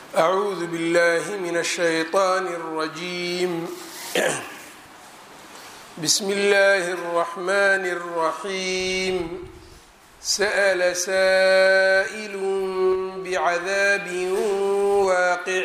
أعوذ بالله من الشيطان الرجيم بسم الله الرحمن الرحيم سأل سائل بعذاب واقع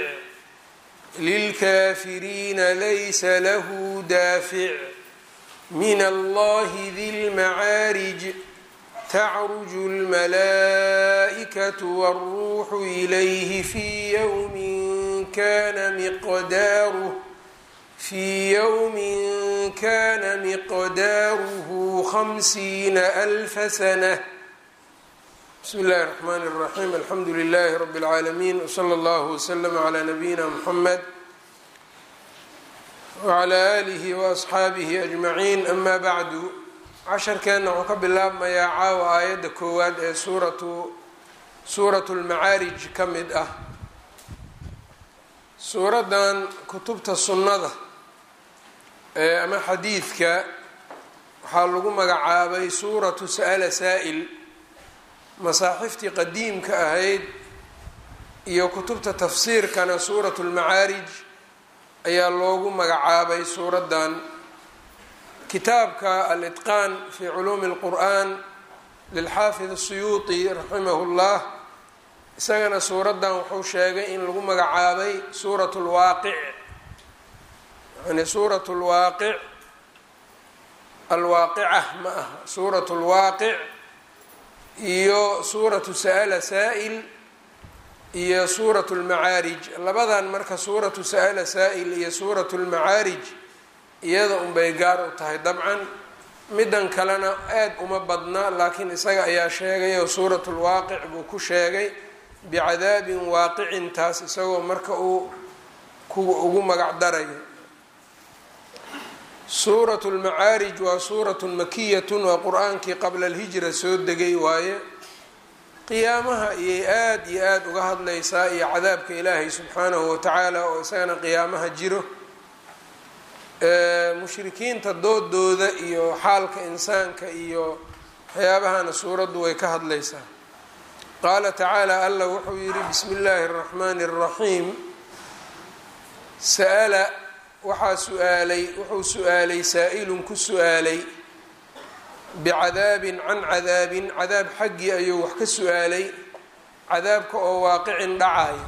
للكافرين ليس له دافع من الله ذي المعارج تعرج الملائكة والروح إليه في يوم كان مقداره في يوم كان مقداره خمسين ألف سنة بسم الله الرحمن الرحيم الحمد لله رب العالمين وصلى الله وسلم على نبينا محمد وعلى آله وأصxaabihi أجمعين أما bعdu casharkeenna wuxuu ka bilaabmayaa caawa aayadda koowaad ee suuratu suuratu اlmacaarij ka mid ah suuraddan kutubta sunnada ee ama xadiidka waxaa lagu magacaabay suuratu sa'la saa'il masaaxiftii qadiimka ahayd iyo kutubta tafsiirkana suuratu اlmacaarij ayaa loogu magacaabay suuraddan kitaabka alitqaan fi culuumi اlqur'an lilxaafid الsuyuuطi raximah اllah isagana suuraddan wuxuu sheegay in lagu magacaabay suurat lwaaqic yani suurat lwaaqic alwaaqica ma aha suurat lwaaqic iyo suuratu sa'la saa'il iyo suurat lmacaarij labadan marka suuratu sa'la saa'il iyo suuratu lmacaarij iyada unbay gaar u tahay dabcan middan kalena aada uma badna laakiin isaga ayaa sheegay oo suuratu lwaaqic buu ku sheegay bicadaabin waaqicin taas isagoo marka uu kuwa ugu magac darayo suuratu lmacaarij waa suuratun makiyatun waa qur-aankii qabla alhijra soo degay waaye qiyaamaha iyay aada iyo aada uga hadlaysaa iyo cadaabka ilaahay subxaanahu watacaala oo isagana qiyaamaha jiro mushrikiinta doodooda iyo xaalka insaanka iyo waxyaabahana suuraddu way ka hadlaysaa qaala tacaala allah wuxuu yidhi bismi illaahi اraxmaani اraxiim sa'ala waxaa su-aalay wuxuu su-aalay saa-ilun ku su-aalay bicadaabin can cadaabin cadaab xaggii ayuu wax ka su-aalay cadaabka oo waaqicin dhacayo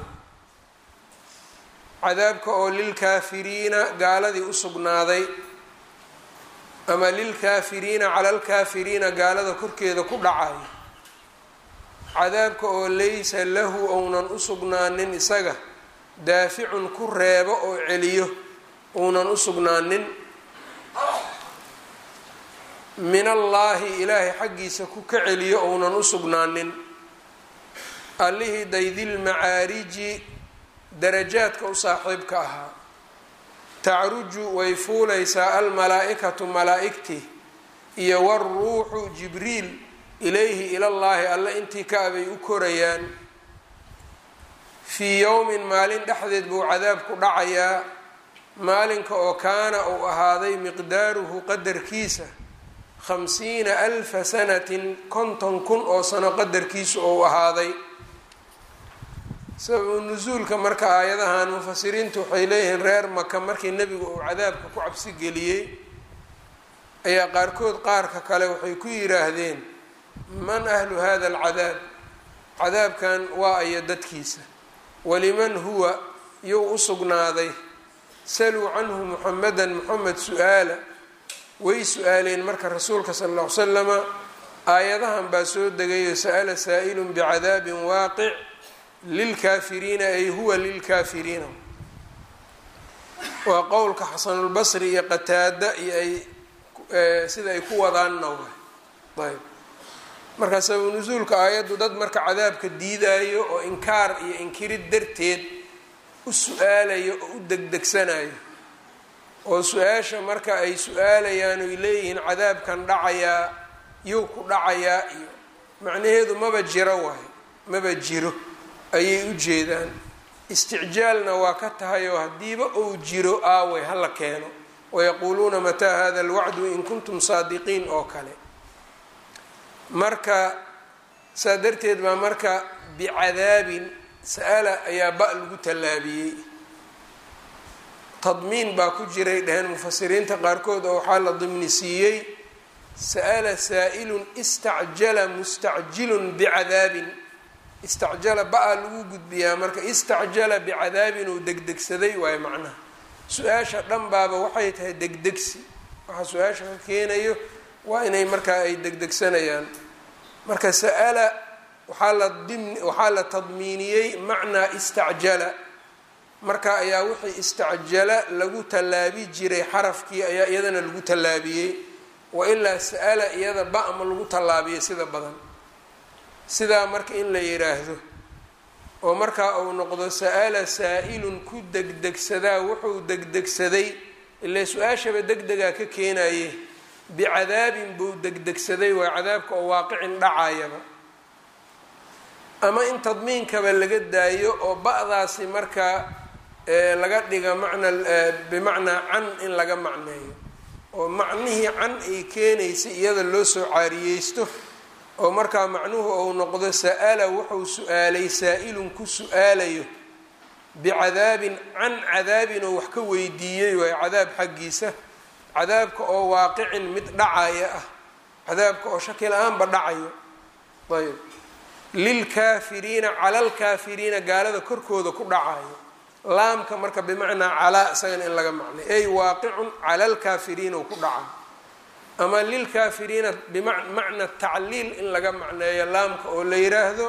cadaabka oo lilkaafiriina gaaladii u sugnaaday ama lilkaafiriina cala alkaafiriina gaalada korkeeda ku dhacayo cadaabka oo laysa lahu ounan u sugnaanin isaga daaficun ku reebo oo celiyo ounan u sugnaanin min allaahi ilaahay xaggiisa ku ka celiyo ounan u sugnaanin allihii daydilmacaariji darajaadka u saaxiibka ahaa tacruju way fuulaysaa almalaa-ikatu malaa-igtii iyo waruuxu jibriil ilayhi ilallaahi alle intii ka abay u korayaan fii yowmin maalin dhexdeed buu cadaab ku dhacayaa maalinka oo kaana uu ahaaday miqdaaruhu qadarkiisa khamsiina alfa sanatin konton kun oo sano qadarkiisu ou ahaaday sababu nusuulka marka aayadahan mufasiriintu waxay leeyihiin reer maka markii nebigu uu cadaabka ku cabsi geliyey ayaa qaarkood qaarka kale waxay ku yidhaahdeen man ahlu hada alcadaab cadaabkan waa aya dadkiisa waliman huwa yuu u sugnaaday saluu canhu muxamedan moxamed su-aala way su-aaleen marka rasuulka sala alla ly slama aayadahan baa soo degayo sa'ala saa'ilun bicadaabin waaqic lilkaafiriina ay huwa lilkaafiriina waa qowlka xasanulbasri iyo qataada iyo ay sida ay ku wadaanna waay ayb marka sababu nusuulka aayaddu dad marka cadaabka diidayo oo inkaar iyo inkirid darteed u su-aalayo oo u degdegsanayo oo su-aasha marka ay su-aalayaan oy leeyihiin cadaabkan dhacayaa yow ku dhacayaa iyo macnaheedu maba jiro waayo maba jiro ayay u jeedaan isticjaalna waa ka tahay oo haddiiba uu jiro aaway hala keeno wayaquuluuna mataa hada alwacdu in kuntum saadiqiin oo kale marka saa darteed baa marka bicadaabin sa-ala ayaa ba lagu tallaabiyey tadmiin baa ku jiray dhaheen mufasiriinta qaarkood oo waxaa la dimni siiyey sa'ala saa'ilun istacjala mustacjilun bicadaabin istacjala ba-a lagu gudbiyaa marka istacjala bicadaabin uu degdegsaday waayo macnaha su-aasha dhan baaba waxay tahay degdegsi waxaa su-aasha ka keenayo waa inay markaa ay degdegsanayaan marka sa'ala waxaa la dim waxaa la tadmiiniyey macnaa istacjala marka ayaa wixii istacjala lagu tallaabi jiray xarafkii ayaa iyadana lagu tallaabiyey wailaa sa-ala iyada ba-ma lagu tallaabiyay sida badan sidaa marka in la yiraahdo oo markaa uu noqdo sa-ala saa-ilun ku degdegsadaa wuxuu degdegsaday ilaa su-aashaba degdegaa ka keenaye bicadaabin buu degdegsaday waa cadaabka oo waaqicin dhacayaba ama in tadmiinkaba laga daayo oo ba-daasi markaa laga dhiga macna bimacnaa can in laga macneeyo oo macnihii can ay keenaysa iyada loo soo caariyeysto oo markaa macnuhu ou noqdo sa-ala wuxuu su-aalay saa-ilun ku su-aalayo bicadaabin can cadaabin oo wax ka weydiiyey waayo cadaab xaggiisa cadaabka oo waaqicin mid dhacaya ah cadaabka oo shaki la-aanba dhacayo ayb lilkaafiriina cala lkaafiriina gaalada korkooda ku dhacayo laamka marka bimacnaa calaa isagana in laga macnay ey waaqicun cala lkaafiriina ku dhacayo ama lilkaafiriina bimacna tacliil in laga macneeyo laamka oo la yiraahdo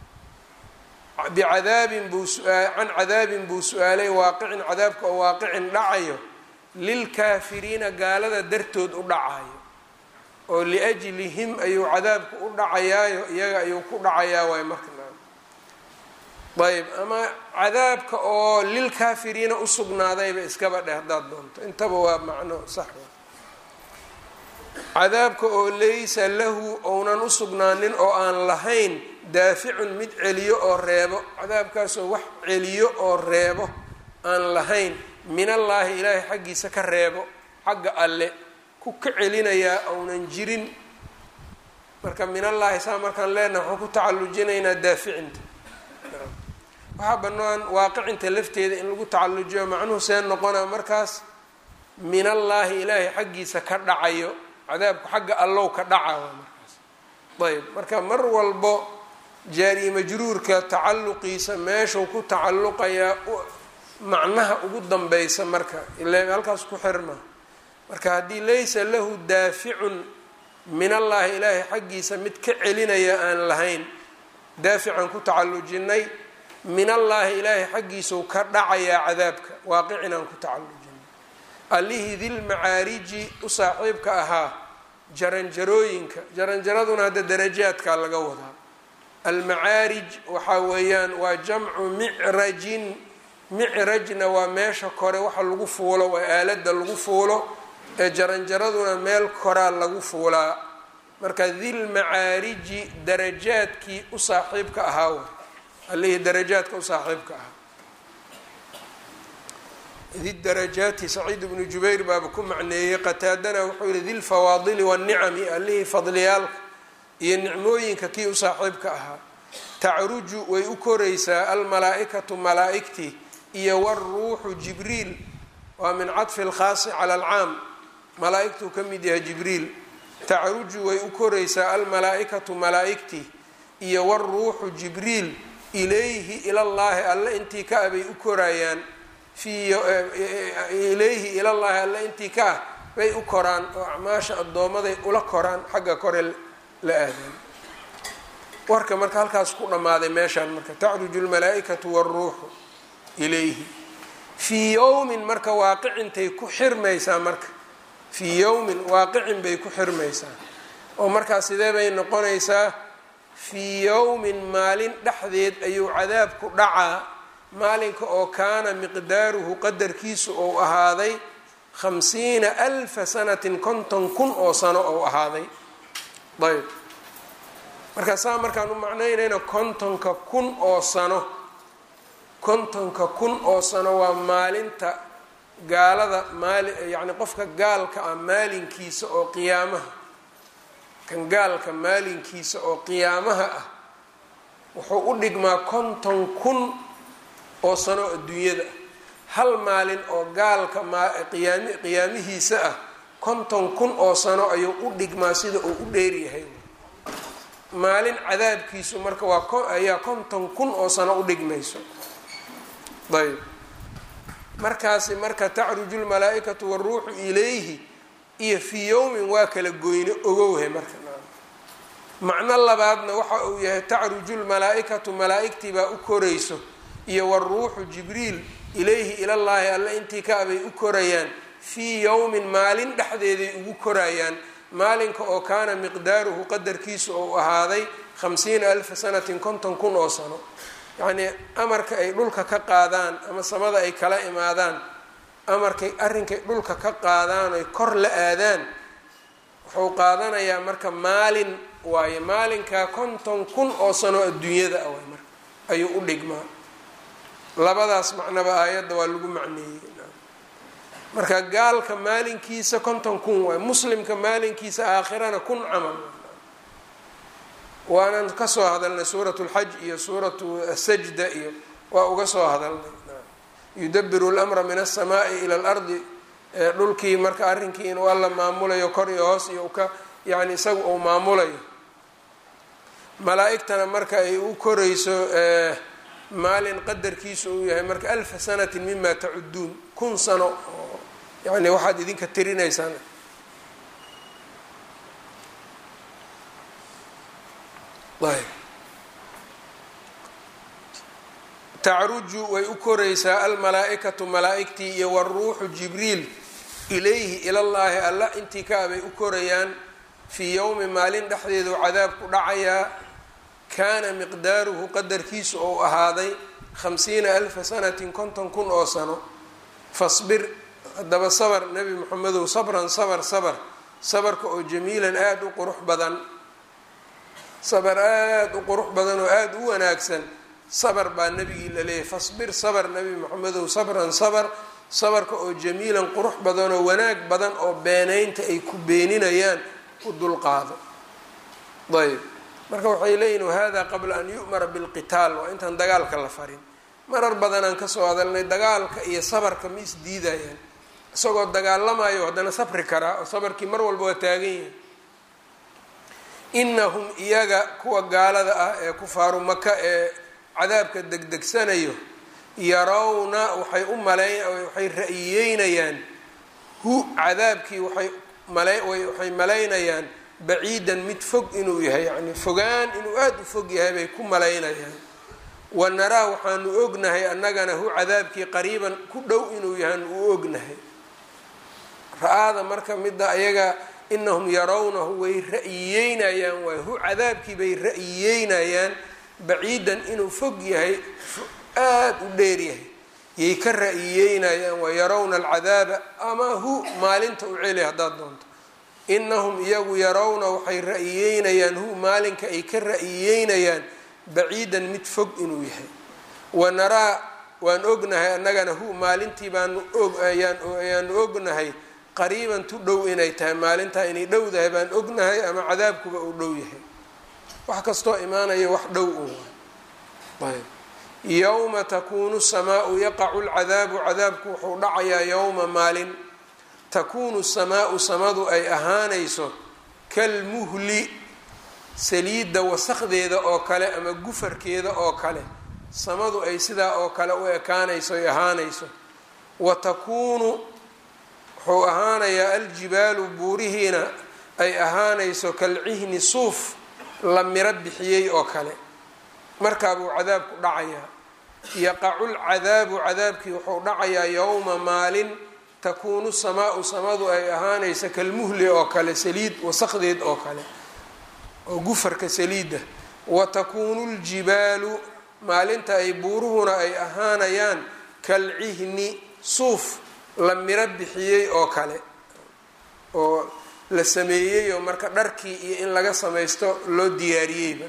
bicadaabin buu can cadaabin buu su-aalay waaqicin cadaabka oo waaqicin dhacayo lilkaafiriina gaalada dartood u dhacayo oo liajlihim ayuu cadaabka u dhacayaayo iyaga ayuu ku dhacayaa waay marka ayb ama cadaabka oo lilkaafiriina usugnaadayba iskaba dheh haddaad doonto intaba waa macno sax cadaabka oo laysa lahu ounan usugnaanin oo aan lahayn daaficun mid celiyo oo reebo cadaabkaasoo wax celiyo oo reebo aan lahayn min allaahi ilaahay xaggiisa ka reebo xagga alle ku ka celinayaa ounan jirin marka min allaahi saa markaan leenaha waxaan ku tacallujinaynaa daaficinta waxaa banaan waaqicinta lafteeda in lagu tacallujiyo macnuhu see noqonaa markaas min allaahi ilaahay xaggiisa ka dhacayo cadaabku xagga allow ka dhaca markaas ayb marka mar walbo jaari majruurka tacalluqiisa meeshuu ku tacalluqayaa macnaha ugu danbeysa marka ila halkaas ku xirma marka haddii laysa lahu daaficun min allaahi ilaahay xaggiisa mid ka celinaya aan lahayn daafican ku tacallujinay min allaahi ilaahay xaggiisau ka dhacayaa cadaabka waaqicin aan ku tacallujinay allihii dilmacaariji u saaxiibka ahaa jaranjarooyinka jaranjaraduna hadda darajaadkaa laga wadaa almacaarij waxaa weeyaan waa jamcu micrajin micrajna waa meesha kore waxa lagu fuulo waa aalada lagu fuulo ee jaranjaraduna meel koraa lagu fuulaa marka dilmacaariji darajaadkii u saaxiibka ahaa wa allihii darajaadka u saaxiibka ahaa didarajaati saciid bnu jubayr baaba ku macneeyey qataadana wuxuu yihi dilfawaadili wanicami allihii fadliyaalka iyo nicmooyinka kii u saaxiibka ahaa tacruju way u koraysaa almalaa-ikatu malaa-igtii iyo waruuxu jibriil waa min cadfi lkhaasi cala alcaam malaa-igtuu ka mid yahay jibriil tacruju way u koraysaa almalaa-ikatu malaa-igtii iyo waruuxu jibriil ilayhi ilallaahi alle intii ka ah bay u korayaan ilayhi ilallaahi alle intii ka ah bay u koraan oo acmaasha addoomaday ula koraan xagga kore la aadaan warka marka halkaas ku dhammaaday meeshaan marka tacruju lmalaa-ikatu waruuxu ilayhi fii yowmin marka waaqicintay ku xirmaysaa marka fii yowmin waaqicin bay ku xirmaysaa oo markaa sidee bay noqonaysaa fii yowmin maalin dhexdeed ayuu cadaabku dhacaa maalinka oo kaana miqdaaruhu qadarkiisu ou ahaaday khamsiina alfa sanatin konton kun oo sano ou ahaaday ayb markaa saa markaan u macnaynayna kontonka kun oo sano kontonka kun oo sano waa maalinta gaalada maali yacni qofka gaalka ah maalinkiisa oo qiyaamaha kan gaalka maalinkiisa oo qiyaamaha ah wuxuu u dhigmaa konton kun oo sano adduunyada hal maalin oo gaalka mqiyaami qiyaamihiisa ah konton kun oo sano ayuu u dhigmaa sida uu u dheeryahay maalin cadaabkiisu marka waa ayaa konton kun oo sano u dhigmayso ayb markaasi marka tacruju lmalaa-ikatu waruuxu ilayhi iyo fii yowmin waa kala goyne ogowhe marka macno labaadna waxa uu yahay tacruju lmalaa-ikatu malaa-igtii baa u korayso iyo waruuxu jibriil ilayhi ilallaahi alle intii ka abay u korayaan fii yowmin maalin dhexdeeday ugu korayaan maalinka oo kaana miqdaaruhu qadarkiisu ou ahaaday khamsiina alfa sanatin konton kun oo sano yacnii amarka ay dhulka ka qaadaan ama samada ay kala imaadaan amarkay arrinkay dhulka ka qaadaan oy kor la aadaan wuxuu qaadanayaa marka maalin waaye maalinkaa konton kun oo sano adduunyada ah waay marka ayuu u dhigmaa labadaas macnaba aayadda waa lagu macneeyey marka gaalka maalinkiisa konton kun waay muslimka maalinkiisa aakhirana kun camal waanan kasoo hadalnay suuratu lxaj iyo suuratu asajda iyo waa uga soo hadalnay yudabiru lmra min alsamaai ila alardi dhulkii marka arrinkii inuu alla maamulayo kor iyo hoos iyo ka yani isaga uu maamulayo malaa-igtana marka ay u korayso maalin qadarkiisu uu yahay marka alfa sanatin mima tacuduun kun sano oo yani waxaad idinka tirinaysaan ayb tacruju way u koraysaa almalaa-ikatu malaa-igtii iyo waruuxu jibriil ilayhi ilallaahi alla intii ka abay u korayaan fii yowmi maalin dhexdeedu cadaabku dhacayaa kaana miqdaaruhu qadarkiisu ou ahaaday khamsiina alfa sanatin konton kun oo sano fasbir haddaba sabar nebi moxamedow sabran sabar sabar sabarka oo jamiilan aada u qurux badan sabar aada u qurux badan oo aada u wanaagsan sabar baa nebigii la leeyahy fasbir sabar nebi moxamedow sabran sabar sabarka oo jamiilan qurux badan oo wanaag badan oo beenaynta ay ku beeninayaan u dulqaado ayb marka waxay leeyihin wahada qabla an yu'mara bilqitaal waa intaan dagaalka la farin marar badanaan kasoo hadalnay dagaalka iyo sabarka ma isdiidayaan isagoo dagaalamayo haddana sabri karaa oo sabarkii mar walba waa taagan yahay inahum iyaga kuwa gaalada ah ee kufaaru maka ee cadaabka degdegsanayo yarawna waxay u malay waxay ra-iyeynayaan hu cadaabkii waxay mala waxay malaynayaan baciidan mid fog inuu yahay yacni fogaan inuu aada u fog yahay bay ku malaynayaan wa naraa waxaanu ognahay annagana hu cadaabkii qariiban ku dhow inuu yahan uu ognahay ra-aada marka midda ayaga inahum yarawnahu way ra-iyeynayaan waay hu cadaabkii bay ra-iyeynayaan baciidan inuu fog yahay aada u dheer yahay yay ka ra-iyeynayaan wa yarawna alcadaaba ama hu maalinta u celi haddaad doonto inahum iyagu yarawna waxay ra-iyeynayaan hu maalinka ay ka ra-iyeynayaan baciidan mid fog inuu yahay wa naraa waan ognahay annagana hu maalintii baanu ayaanu ognahay qariiban tu dhow inay tahay maalintaa inay dhowdahay baan ognahay ama cadaabkuba uu dhow yahay wax kastoo imaanaya wax dhow un ayb yowma takuunu samaau yaqacu lcadaabu cadaabku wuxuu dhacayaa yowma maalin takuunu samaau samadu ay ahaanayso kalmuhli saliidda wasaqdeeda oo kale ama gufarkeeda oo kale samadu ay sidaa oo kale u ekaanayso ay ahaanayso wa takuunu wuxuu ahaanayaa aljibaalu buurihiina ay ahaanayso kalcihni suuf la miro bixiyey oo kale markaabuu cadaabku dhacayaa yaqacu lcadaabu cadaabkii wuxuu dhacayaa yowma maalin takuunu samaau samadu ay ahaanaysa kalmuhli oo kale saliid wasaqdeed oo kale oo gufarka saliidda wa takuunu ljibaalu maalinta ay buuruhuna ay ahaanayaan kalcihni suuf la miro bixiyey oo kale oo la sameeyey oo marka dharkii iyo in laga samaysto loo diyaariyeyba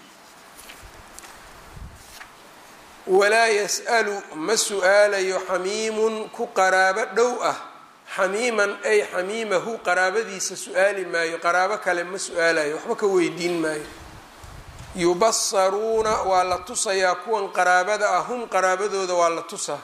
walaa yas-alu ma su-aalayo xamiimun ku qaraabo dhow ah xamiiman ay xamiimahu qaraabadiisa su-aali maayo qaraabo kale ma su-aalayo waxba ka weydiin maayo yubasaruuna waa la tusayaa kuwan qaraabada ah hum qaraabadooda waa la tusaa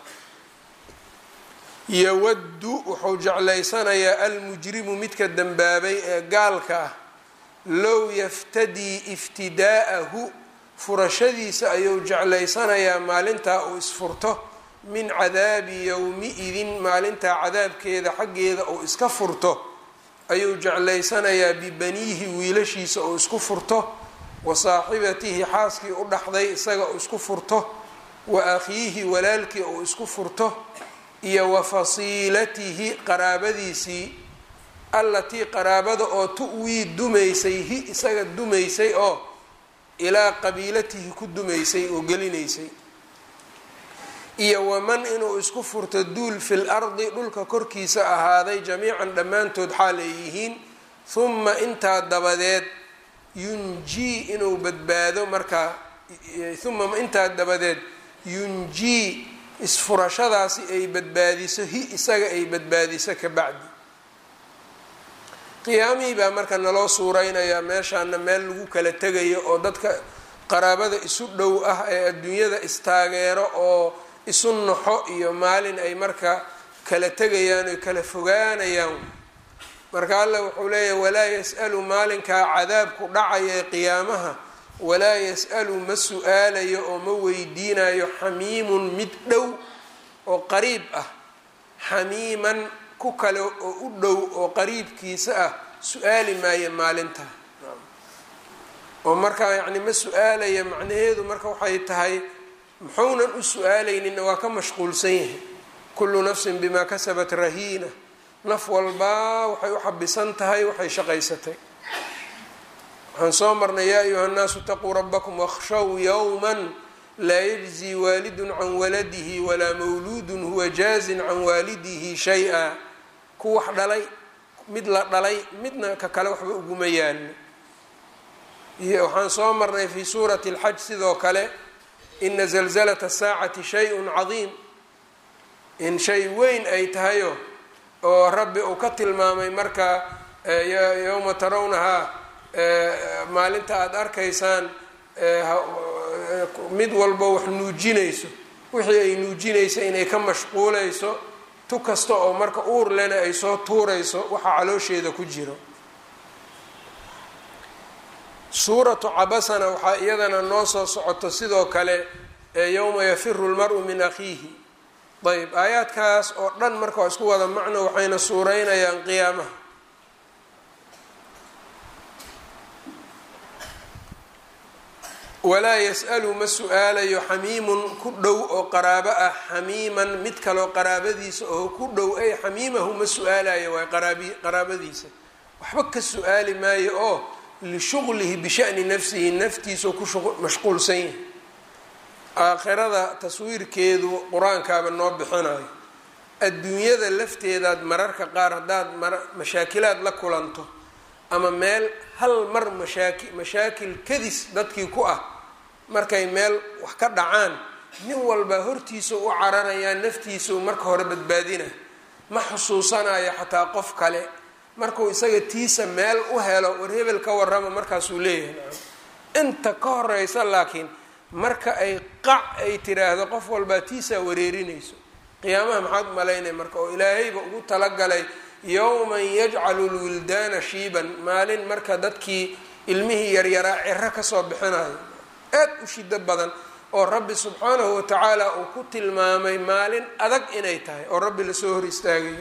yawaddu wuxuu jeclaysanayaa almujrimu midka dembaabay ee gaalka ah low yaftadii iftidaa'ahu furashadiisa ayuu jeclaysanayaa maalintaa uu isfurto min cadaabi yowmi-idin maalintaa cadaabkeeda xaggeeda uu iska furto ayuu jeclaysanayaa bibaniihi wiilashiisa uu isku furto wa saaxibatihi xaaskii u dhaxday isaga uu isku furto wa akhiihi walaalkii uu isku furto iyo wa fasiilatihi qaraabadiisii allatii qaraabada oo tu-wii dumaysay hi isaga dumaysay oo ilaa qabiilatihi ku dumaysay oo gelinaysay iyo waman inuu isku furto duul fil ardi dhulka korkiisa ahaaday jamiican dhammaantood xaal ay yihiin huma intaa dabadeed yunjii inuu badbaado markaa uma intaa dabadeed yunjii isfurashadaasi ay badbaadiso hi isaga ay badbaadiso ka bacdi qiyaamihii baa marka naloo suureynayaa meeshaana meel lagu kala tegayo oo dadka qaraabada isu dhow ah ee adduunyada istaageero oo isu naxo iyo maalin ay marka kala tegayaan oy kala fogaanayaan marka alla wuxuu leeyahy walaa yas-alu maalinkaa cadaabku dhacaya ee qiyaamaha walaa yas-alu ma su-aalayo oo ma weydiinayo xamiimun mid dhow oo qariib ah xamiiman ku kale oo u dhow oo qariibkiisa ah su-aali maayo maalinta oo markaa yacni ma su-aalaya macnaheedu marka waxay tahay muxuunan u su-aalayninna waa ka mashquulsan yahay kullu nafsin bimaa kasabat rahiina naf walbaa waxay u xabisan tahay waxay shaqaysatay waxaan soo marnay yaa ayuha nnaasu itaquu rabbakum wakhshow yowman laa yajzi waalidun can waladihi walaa mawluudun huwa jaazin can waalidihi shay-a ku wax dhalay mid la dhalay midna ka kale waxba uguma yaalno iyo waxaan soo marnay fii suurati اlxaj sidoo kale ina zalzalata saacati shay-un cadiim in shay weyn ay tahayo oo rabbi uu ka tilmaamay marka yowma tarawnahaa maalinta aada arkaysaan mid walbo wax nuujinayso wixii ay nuujinayso inay ka mashquulayso tu kasta oo marka uur lena ay soo tuurayso waxaa caloosheeda ku jiro suuratu cabasana waxaa iyadana noo soo socoto sidoo kale yowma yafiru lmaru min akhiihi ayb aayaadkaas oo dhan marka waa isku wada macno waxayna suureynayaan qiyaamaha walaa yas-alu ma su-aalayo xamiimun ku dhow oo qaraabo ah xamiiman mid kaloo qaraabadiisa oo ku dhow ay xamiimahu ma su-aalayo waay qaraabi qaraabadiisa waxba ka su-aali maayo oo lishuqlihi bishani nafsihi naftiisao ku mashquulsan yahay aakhirada taswiirkeedu qur-aankaaba noo bixinayo adduunyada lafteedaad mararka qaar haddaad mar mashaakilaad la kulanto ama meel hal mar mashaaki mashaakil kadis dadkii ku ah markay meel wax ka dhacaan nin walba hortiisa u cararayaa naftiisau marka hore badbaadina ma xusuusanayo xataa qof kale markuu isaga tiisa meel u helo war hebel ka warrama markaasuu leeyahay nacam inta ka horeysa laakiin marka ay qac ay tiraahdo qof walbaa tiisaa wareerinayso qiyaamaha maxaad malaynaya marka oo ilaahayba ugu talagalay yowman yajcalu lwildaana shiiban maalin marka dadkii ilmihii yaryaraa ciro kasoo bixinayo aad u shido badan oo rabbi subxaanahu watacaala uu ku tilmaamay maalin adag inay tahay oo rabbi lasoo hor istaagayo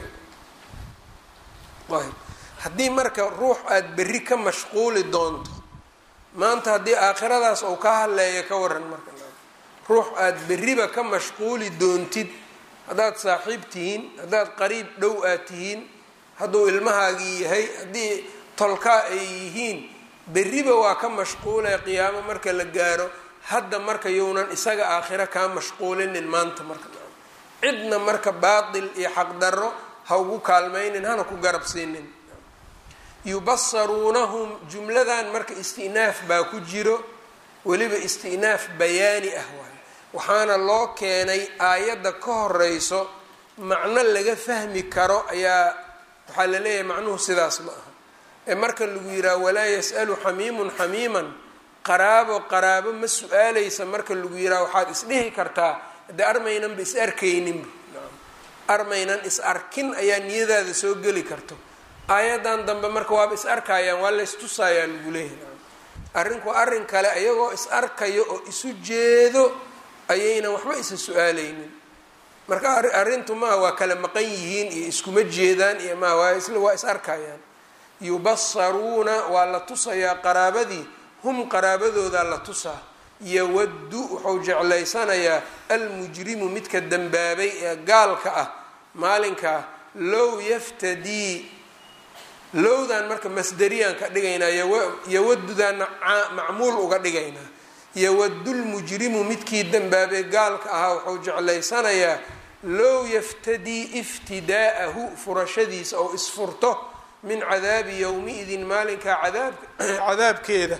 ayb haddii marka ruux aada berri ka mashquuli doonto maanta haddii aakhiradaas uu ka hadleeya ka waran marka ruux aada berriba ka mashquuli doontid haddaad saaxiib tihiin haddaad qariib dhow aad tihiin hadduu ilmahaagii yahay haddii tolkaa ay yihiin berriba waa ka mashquulay qiyaamo marka la gaaro hadda marka younan isaga aakhiro kaa mashquulinin maanta marka cidna marka baatil iyo xaqdarro ha ugu kaalmaynin hana ku garab siinin yubasaruunahum jumladan marka istinaaf baa ku jiro weliba istinaaf bayaani ah waayo waxaana loo keenay aayadda ka horeyso macno laga fahmi karo ayaa waxaa la leeyahay macnuhu sidaas ma aha ee marka lagu yidhaha walaa yas-alu xamiimun xamiiman qaraabo qaraabo ma su-aaleysa marka lagu yiraha waxaad isdhihi kartaa haddee armaynanba is arkayninba armaynan is arkin ayaa niyadaada soo geli karto aayadan dambe marka waaba is arkayaan waa la istusayaa lagu leeyahy arrinku arrin kale iyagoo is arkayo oo isu jeedo ayaynan waxba isa su-aaleynin marka arrintu maaha waa kala maqan yihiin iyo iskuma jeedaan iyo maaha waa isla waa is arkayaan yubasaruuna waa la tusayaa qaraabadii hum qaraabadoodaa la tusaa yawaddu wuxuu jeclaysanayaa almujrimu midka dembaabay ee gaalka ah maalinkaa low yaftadii lowdan marka masderiyaan ka dhigaynaa yawadudaana macmuul uga dhigaynaa yawadulmujrimu midkii dembaabay gaalka ahaa wuxuu jeclaysanayaa low yaftadii iftidaa'ahu furashadiisa oo isfurto min cadaabi yowmi-idin maalinkaa cadaab cadaabkeeda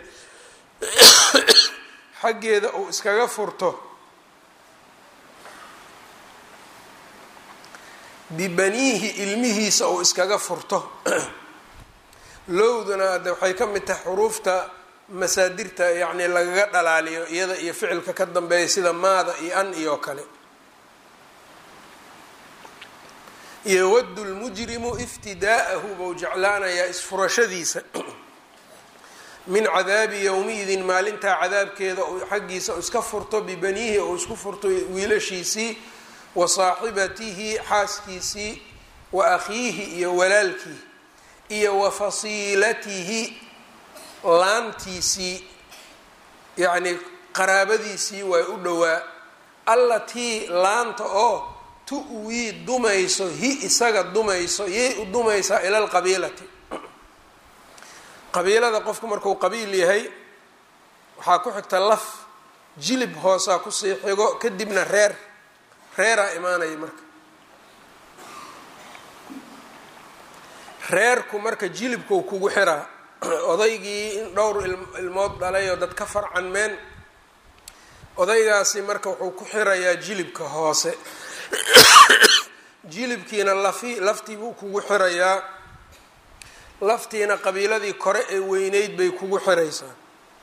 xaggeeda uu iskaga furto bibaniihi ilmihiisa uu iskaga furto lowduna de waxay ka mid tahay xuruufta masaadirta yacni lagaga dhalaaliyo iyada iyo ficilka ka dambeeya sida maada iyo an iyo kale yowadu lmujrimu iftidaa'ahu buu jeclaanayaa isfurashadiisa min cadaabi yowmi-idin maalintaa cadaabkeeda xaggiisa iska furto bibaniihi ou isku furto wiilashiisii wa saaxibatihi xaaskiisii wa akhiihi iyo walaalkii iyo wa fasiilatihi laantiisii yacnii qaraabadiisii way u dhowaa allatii laanta oo tu-wii dumayso hi isaga dumayso yay u dumaysaa ila alqabiilati qabiilada qofku markuu qabiil yahay waxaa ku xigta laf jilib hoosaa kusii xigo kadibna reer reeraa imaanaya marka reerku marka jilibkuu kugu xiraa odaygii in dhowr ilmood dhalay oo dad ka farcanmeen odaygaasi marka wuxuu ku xirayaa jilibka hoose jilibkiina lafi laftii buu kugu xirayaa laftiina qabiiladii kore ee weyneyd bay kugu xiraysaa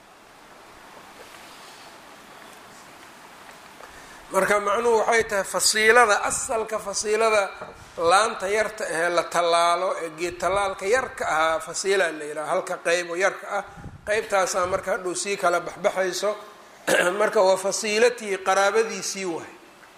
marka macnuhu waxay tahay fasiilada asalka fasiilada laanta yarta ahee la tallaalo ee geed tallaalka yarka ahaa fasiilaa la yidhaha halka qeyb oo yarka ah qeybtaasaa marka hadhow sii kala baxbaxayso marka waa fasiilatihi qaraabadiisii waay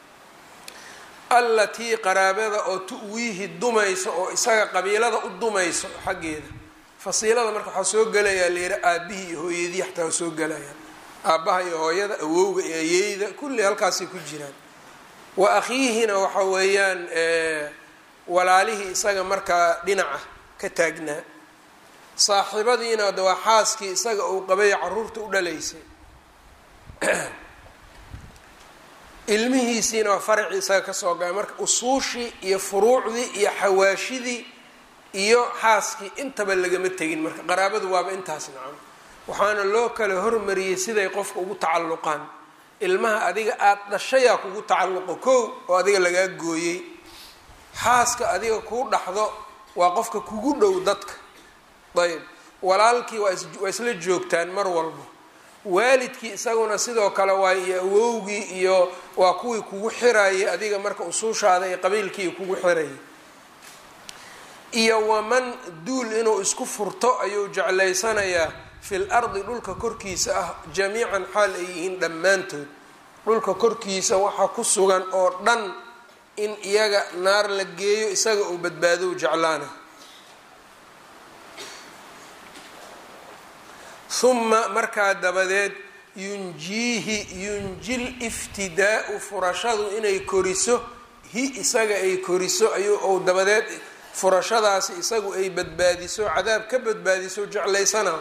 allatii qaraabada oo tu-wiihi dumayso oo isaga qabiilada u dumayso xaggeeda fasiilada marka waxaa soo gelayaa layidhi aabihii iyo hooyadii xataa waa soo gelayaan aabbaha iyo hooyada awowga iyo ayeyda kulli halkaasay ku jiraan wa akhiihina waxa weeyaan walaalihii isaga markaa dhinaca ka taagnaa saaxiibadiina de waa xaaskii isaga uu qabay caruurta u dhalaysay ilmihiisiina waa faracii isaga kasoo gala marka usuushii iyo furuucdii iyo xawaashidii iyo xaaskii intaba lagama tegin marka qaraabadu waaba intaas nacam waxaana loo kala hormariyey siday qofka ugu tacalluqaan ilmaha adiga aada dhashayaa kugu tacalluqo kow oo adiga lagaa gooyey xaaska adiga kuu dhaxdo waa qofka kugu dhow dadka ayb walaalkii waa isla joogtaan mar walba waalidkii isaguna sidoo kale waa iyo awowgii iyo waa kuwii kugu xirayay adiga marka usuushaada iyo qabiilkii kugu xirayay iyo waman duul inuu isku furto ayuu jeclaysanayaa fil ardi dhulka korkiisa ah jamiican xaal ay yihiin dhammaantood dhulka korkiisa waxa ku sugan oo dhan in iyaga naar la geeyo isaga uu badbaado jeclaana huma markaa dabadeed yunjiihi yunjil iftidaau furashadu inay koriso hi isaga ay koriso ayuu ou dabadeed furashadaasi isagu ay badbaadiso cadaab ka badbaadiso jeclaysana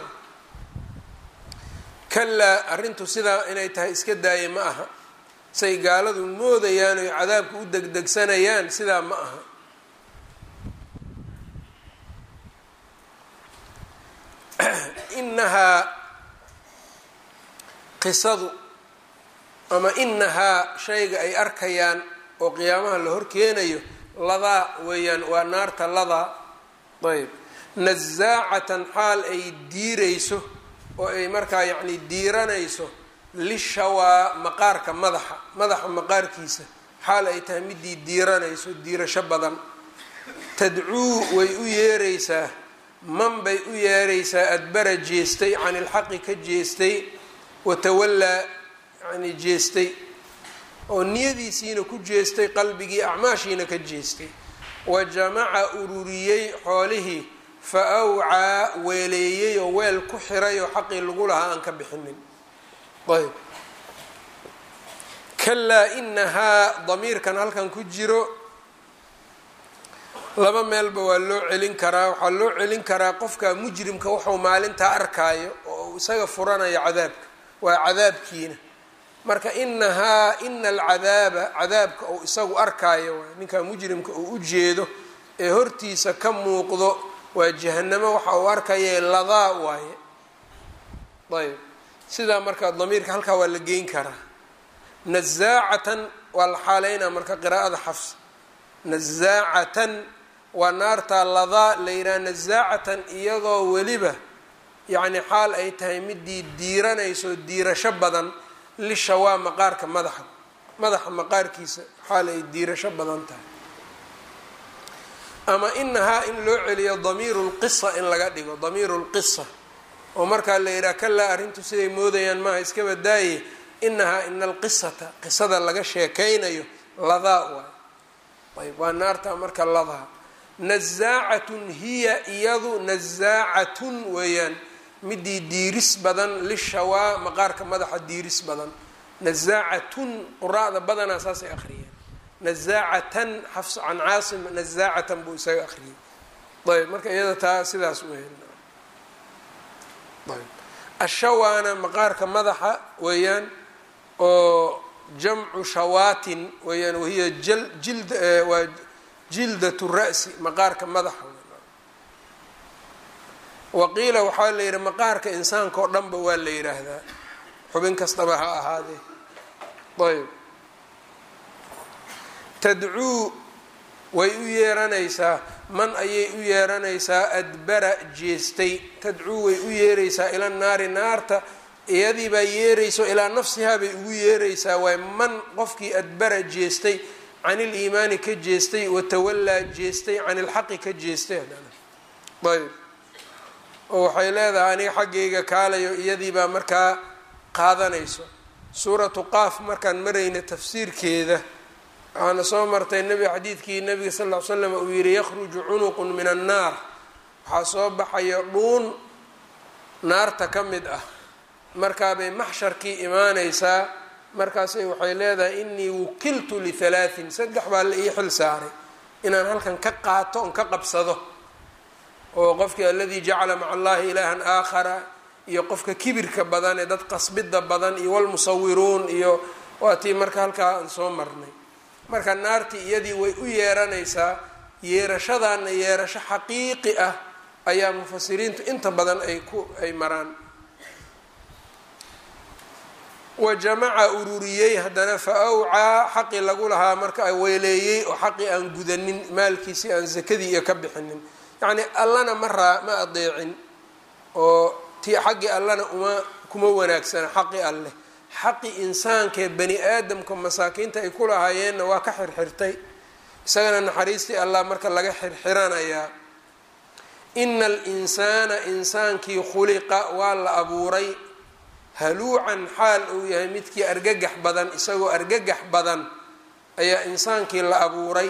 kalaa arrintu sidaa inay tahay iska daaya ma aha say gaaladu moodayaan oy cadaabka u degdegsanayaan sidaa ma aha inahaa qisadu ama inahaa shayga ay arkayaan oo qiyaamaha la horkeenayo ladaa weeyaan waa naarta ladaa ayb nasaacatan xaal ay diirayso oo ay markaa yacni diiranayso lishawaa maqaarka madaxa madaxa maqaarkiisa xaal ay tahay midii diiranayso diirasho badan tadcuu way u yeeraysaa man bay u yeeraysaa adbara jeestay can ilxaqi ka jeestay watawallaa yani jeestay oo niyadiisiina ku jeestay qalbigii acmaashiina ka jeestay wa jamaca ururiyey xoolihii fa awcaa weeleeyey oo weel ku xiray oo xaqii lagu lahaa aan ka bixinin ayb kalaa inahaa damiirkan halkan ku jiro laba meelba waa loo celin karaa waxaa loo celin karaa qofka mujrimka wuxuu maalintaa arkaayo oo isaga furanayo cadaabka waa cadaabkiina marka inahaa ina alcadaaba cadaabka uu isagu arkaayo waay ninkaa mujrimka uu u jeedo ee hortiisa ka muuqdo waa jahanamo waxa uu arkaya ladaa waaye ayb sidaa marka damiirka halkaa waa la geyn karaa nazaacatan waa la xaaleynaa marka qiraa'ada xafs nazaacatan waa naartaa ladaa la yidhaha nazaacatan iyadoo weliba yacni xaal ay tahay midii diiranayso diirasho badan lishawaa maqaarka madaxa madaxa maqaarkiisa xaal ay diirasho badan tahay ama inahaa in loo celiyo damiiru lqisa in laga dhigo damiiru lqisa oo markaa la yidhaha kalaa arrintu siday moodayaan maaha iska badaaye inahaa ina alqisata qisada laga sheekaynayo ladaa waay ayb waa naarta marka ladaa nazaacatun hiya iyadu nazaacatun weeyaan midii diiris badan lishawaa maqaarka madaxa diiris badan nazaacatun quraada badanaa saasay akhriyeen nazaacatan xafs can caasim nazaacatan buu isaga akhriyey ayb marka iyada taa sidaas weyan ayb ashawaana maqaarka madaxa weeyaan oo jamcu shawaatin weeyaan wahiya jal jild waa jildat ra'si maqaarka madaxa waqiila waxaa la yidhi maqaarka insaanka oo dhanba waa la yidhaahdaa xubin kastaba ha ahaadee ayb tadcuu way u yeeranaysaa man ayay u yeeranaysaa adbara jeestay tadcuu way u yeeraysaa ila naari naarta iyadii baa yeerayso ilaa nafsihaa bay ugu yeeraysaa waay man qofkii adbara jeestay can iliimaani ka jeestay watawallaa jeestay can ilxaqi ka jeestay ayb oo waxay leedahay aniga xaggayga kaalayo iyadii baa markaa qaadanayso suuratu qaaf markaan marayna tafsiirkeeda waxaana soo martay nebi xadiidkii nabiga sal ll ly slam uu yihi yakhruju cunuqun min annaar waxaa soo baxayo dhuun naarta ka mid ah markaabay maxsharkii imaanaysaa markaasay waxay leedahay inii wukiltu lihalaatin saddex baa la ii xil saaray inaan halkan ka qaato on ka qabsado oo qofkii aladii jacala maca allahi ilaahan aakhara iyo qofka kibirka badan ee dad qasbida badan iyo walmusawiruun iyo waa tii marka halkaa aan soo marnay marka naartii iyadii way u yeeranaysaa yeerashadaana yeerasho xaqiiqi ah ayaa mufasiriintu inta badan ay ku ay maraan wa jamaca ururiyey haddana fa awcaa xaqii lagu lahaa marka weyleeyey oo xaqii aan gudanin maalkiisii aan sakadii iyo ka bixinin yacni allana ma raa ma adeecin oo ti xaggii allana uma kuma wanaagsana xaqi alleh xaqi insaankaee bani aadamka masaakiinta ay ku lahaayeenna waa ka xirxirtay isagana naxariistii allah marka laga xirxiranayaa ina alinsaana insaankii khuliqa waa la abuuray haluucan xaal uu yahay midkii argagax badan isagoo argagax badan ayaa insaankii la abuuray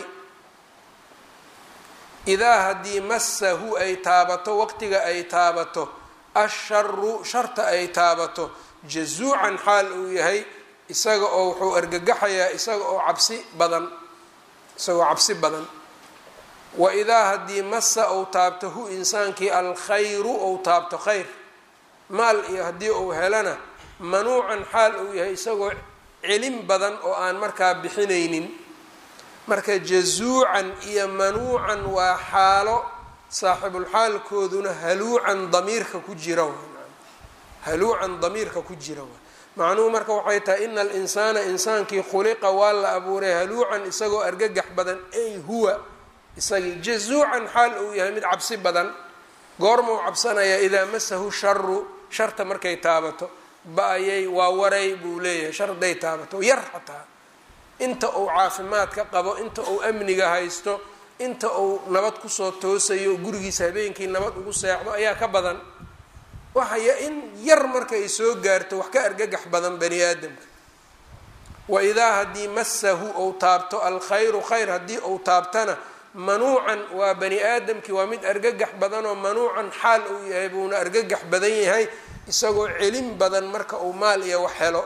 idaa haddii massahu ay taabato waqtiga ay taabato asharu sharta ay taabato jazuucan xaal uu yahay isaga oo wuxuu argagaxayaa isaga oo cabsi badan isagoo cabsi badan wa idaa haddii massa ou taabto hu insaankii alkhayru ou taabto khayr maal iyo haddii uu helana manuucan xaal uu yahay isagoo celin badan oo aan markaa bixinaynin marka jazuucan iyo manuucan waa xaalo saaxibulxaalkooduna haluucan damiirka ku jira haluucan damiirka ku jira waay macnuhu marka waxay tahay ina alinsaana insaankii khuliqa waa la abuuray haluucan isagoo argagax badan ay huwa isagii jazuucan xaal uu yahay mid cabsi badan goormau cabsanayaa idaa masahu sharu sharta markay taabato ba-ayay waa waray buu leeyahay shar hadday taabato yar xataa inta uu caafimaadka qabo inta uu amniga haysto inta uu nabad kusoo toosayo gurigiisa habeenkii nabad ugu seexdo ayaa ka badan waxaya in yar marka ay soo gaarto wax ka argagax badan bani aadamka wa idaa haddii massahu ou taabto alkhayru khayr haddii uu taabtana manuucan waa bani aadamkii waa mid argagax badanoo manuucan xaal uu yahay buuna argagax badan yahay isagoo celin badan marka uu maal iyo wax helo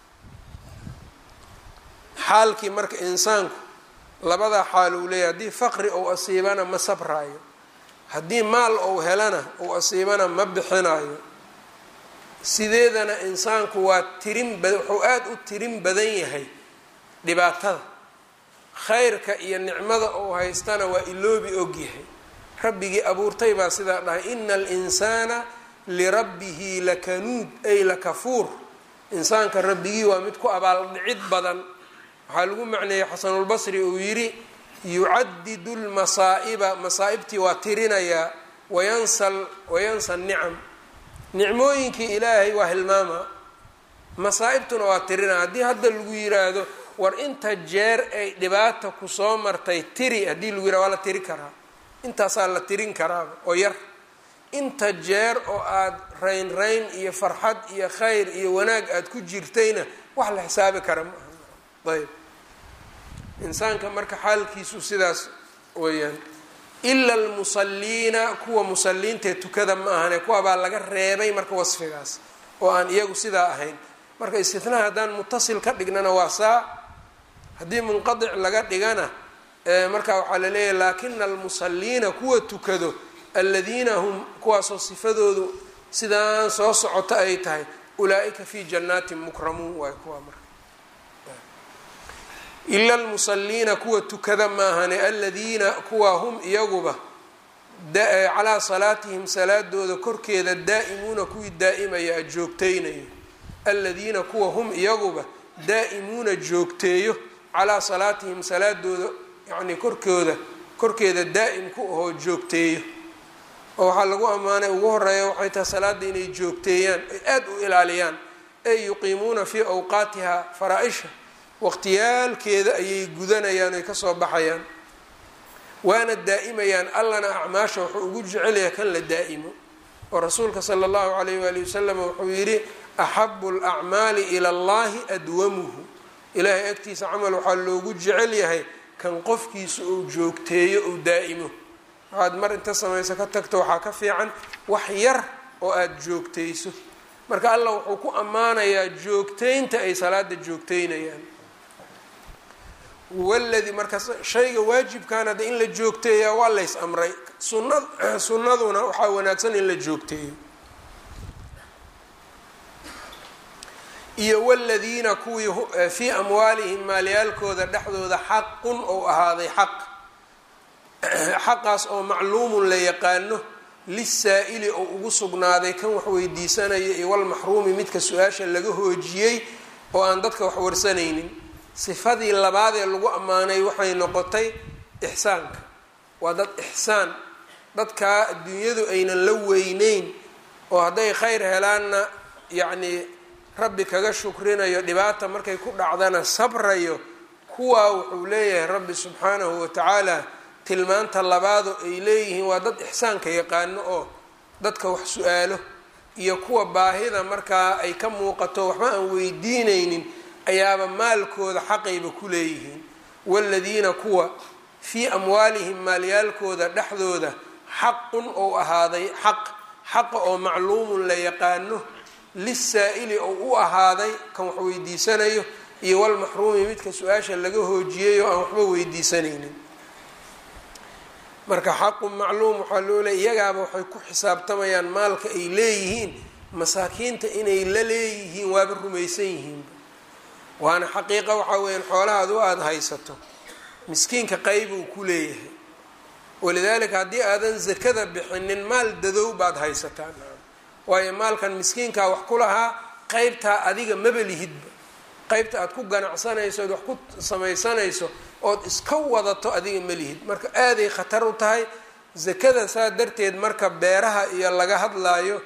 xaalkii marka insaanku labadaa xaal uu leeyahay haddii faqri ou asiibana ma sabraayo haddii maal ou helana ou asiibana ma bixinayo sideedana insaanku waa tirin ba wuxuu aada u tirin badan yahay dhibaatada khayrka iyo nicmada ou haystana waa iloobi ogyahay rabbigii abuurtay baa sidaa dhahay ina alinsaana lirabbihi lakanuud ay lakafuur insaanka rabbigii waa mid ku abaaldhicid badan waxaa lagu macneeyey xasanulbasri uu yidhi yucadidu lmasaa'iba masaa'ibtii waa tirinayaa wayansa wayansa nicam nicmooyinkii ilaahay waa hilmaama masaa'ibtuna waa tirinaya haddii hadda lagu yiraahdo war inta jeer ay dhibaata kusoo martay tiri haddii lagu yirahdo waa la tiri karaa intaasaa la tirin karaaba oo yar inta jeer oo aada rayn rayn iyo farxad iyo khayr iyo wanaag aada ku jirtayna wax la xisaabi kara ma aha ayb insaanka marka xaalkiisu sidaas weeyaan ila almusalliina kuwa musalliintaee tukada ma ahane kuwa baa laga reebay marka wasfigaas oo aan iyagu sidaa ahayn marka istithnaa haddaan mutasil ka dhignana waa saa haddii munqadic laga dhigana marka waxaa la leeyahay laakina almusalliina kuwa tukado aladiina hum kuwaasoo sifadoodu sidaan soo socoto ay tahay ulaa-ika fi jannaatin mukramuun waay kuwa marka ila almusalliina kuwa tukada maahane aladiina kuwa hum iyaguba calaa salaatihim salaadooda korkeeda daa'imuuna kuwii daa'imaya joogteynayo aladiina kuwa hum iyaguba daa'imuuna joogteeyo calaa salaatihim salaadooda yacnii korkooda korkeeda daa'im ku ahoo joogteeyo oo waxaa lagu ammaanay ugu horeeya waxay tahay salaada inay joogteeyaan ay aada u ilaaliyaan ay yuqiimuuna fii awqaatiha faraa-isha waqtiyaalkeeda ayay gudanayaan oy kasoo baxayaan waana daa'imayaan allana acmaasha wuxuu ugu jecelyahay kan la daa'imo oo rasuulka sala allahu calayh waali wasalam wuxuu yidhi axabu alacmaali ila allahi adwamuhu ilaahay agtiisa camal waxaa loogu jecel yahay kan qofkiisa uu joogteeyo uu daa'imo waxaad mar inta samayso ka tagto waxaa ka fiican wax yar oo aada joogtayso marka allah wuxuu ku ammaanayaa joogteynta ay salaada joogteynayaan waladii marka shayga waajibkaana de in la joogteeyaa waa lays amray sunna sunnaduna waxaa wanaagsan in la joogteeyo iyo waladiina kuwii fii amwaalihim maalyaalkooda dhexdooda xaqun ou ahaaday xaq xaqaas oo macluumun la yaqaano lisaa-ili oo ugu sugnaaday kan wax weydiisanaya iyo walmaxruumi midka su-aasha laga hoojiyey oo aan dadka wax warsanaynin sifadii labaad ee lagu ammaanay waxay noqotay ixsaanka waa dad ixsaan dadkaa adduunyadu aynan la weyneyn oo hadday khayr helaanna yacnii rabbi kaga shukrinayo dhibaata markay ku dhacdana sabrayo kuwaa wuxuu leeyahay rabbi subxaanahu watacaala tilmaanta labaado ay leeyihiin waa dad ixsaanka yaqaano oo dadka wax su-aalo iyo kuwa baahida markaa ay ka muuqato waxba aan weydiinaynin ayaaba maalkooda xaqayba ku leeyihiin waladiina kuwa fii amwaalihim maalyaalkooda dhexdooda xaqun ou ahaaday xaq xaqa oo macluumun la yaqaano lisaa-ili ou u ahaaday kan wax weydiisanayo iyo walmaxruumi midka su-aasha laga hoojiyay oo aan waxba weydiisanaynin marka xaqun macluum waxaa loo leey iyagaaba waxay ku xisaabtamayaan maalka ay leeyihiin masaakiinta inay la leeyihiin waaba rumaysan yihiinba waana xaqiiqa waxaa weeyaan xoolahaadu aada haysato miskiinka qeybuu ku leeyahay walidaalika haddii aadan zakada bixinin maal dadow baad haysataa waayo maalkan miskiinkaa wax ku lahaa qeybtaa adiga maba lihidba qeybta aad ku ganacsanayso ood wax ku samaysanayso ood iska wadato adiga ma lihid marka aaday khatar u tahay zakada saa darteed marka beeraha iyo laga hadlaayo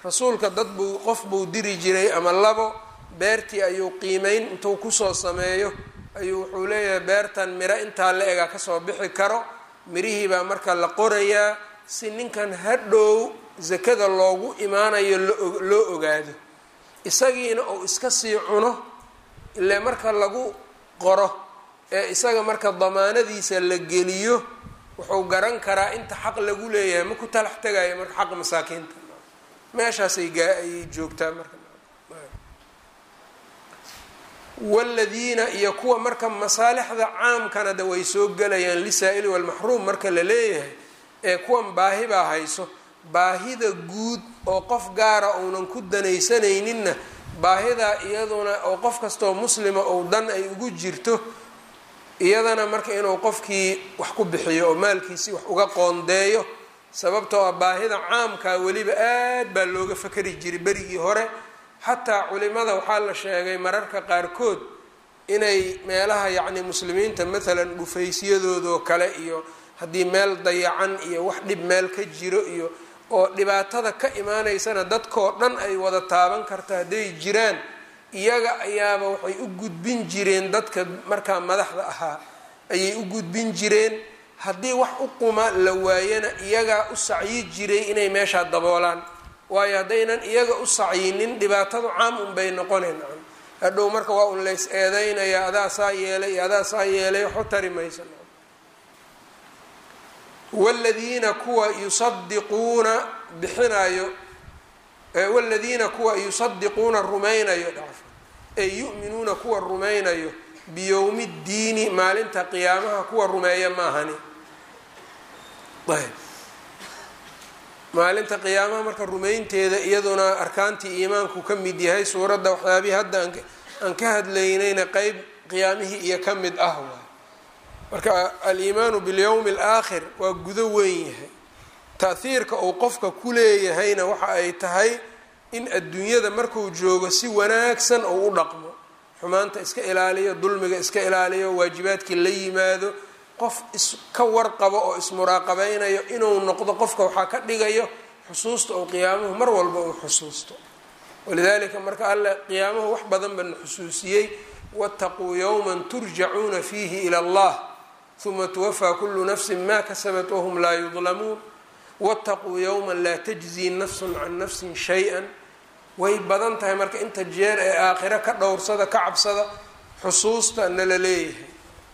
rasuulka dad buu qof buu diri jiray ama labo beertii ayuu qiimeyn intuu kusoo sameeyo ayuu wuxuu leeyahay beertan miro intaa la egaa kasoo bixi karo mirihii baa marka la qorayaa si ninkan hadhow sakada loogu imaanayo loo ogaado isagiina uu iska sii cuno ile marka lagu qoro ee isaga marka damaanadiisa la geliyo wuxuu garan karaa inta xaq lagu leeyahay ma ku talax tegayo marka xaqa masaakiinta meeshaasay ayay joogtaa marka waladiina iyo kuwa marka masaalixda caamkana de way soo gelayaan lisaa-ili walmaxruum marka la leeyahay ee kuwan baahi baa hayso baahida guud oo qof gaara uunan ku danaysanayninna baahidaa iyaduna oo qof kastoo muslima ou dan ay ugu jirto iyadana marka inuu qofkii wax ku bixiyo oo maalkiisii wax uga qoondeeyo sababtoo ah baahida caamkaa weliba aad baa looga fakari jiray berigii hore xataa culimada waxaa la sheegay mararka qaarkood inay meelaha yacni muslimiinta maalan dhufaysyadoodaoo kale iyo haddii meel dayacan iyo wax dhib meel ka jiro iyo oo dhibaatada ka imaanaysana dadkoo dhan ay wada taaban karta hadday jiraan iyaga ayaaba waxay u gudbin jireen dadka markaa madaxda ahaa ayay u gudbin jireen haddii wax u quma la waayana iyagaa u sacyi jiray inay meeshaa daboolaan waayo haddaynan iyaga u sacyinin dhibaatadu caam unbay noqonayn hadhow marka waa un lays eedeynaya adaa saa yeelay iyo adaa saa yeelay waxu tari maysa waladiina kuwa yusadiquuna bixinayo waladiina kuwa yusadiquuna rumaynayo dhacf ee yu'minuuna kuwa rumaynayo biyowmi ddiini maalinta qiyaamaha kuwa rumeeya maahani ayb maalinta qiyaamaha marka rumaynteeda iyaduna arkaantii iimaanku ka mid yahay suuradda waxyaabihii hadda aan ka hadlaynayna qeyb qiyaamihii iyo ka mid ah waay marka aliimaanu bilyowmi alaakhir waa gudo weyn yahay taahiirka uu qofka ku leeyahayna waxa ay tahay in adduunyada marku joogo si wanaagsan uu u dhaqmo xumaanta iska ilaaliyo dulmiga iska ilaaliyo waajibaadkii la yimaado qof iska warqabo oo ismuraaqabeynayo inuu noqdo qofka waxaa ka dhigayo xusuusta oo qiyaamuhu mar walba uu xusuusto walidalika marka alle qiyaamuhu wax badan bana xusuusiyey waataquu yowman turjacuuna fiihi ila allah uma tuwafaa kulu nafsin ma kasabat wahum laa yudlamuun waataquu yowman laa tajzii nafsun can nafsin shay-an way badan tahay marka inta jeer ee aakhiro ka dhowrsada ka cabsada xusuusta nala leeyahay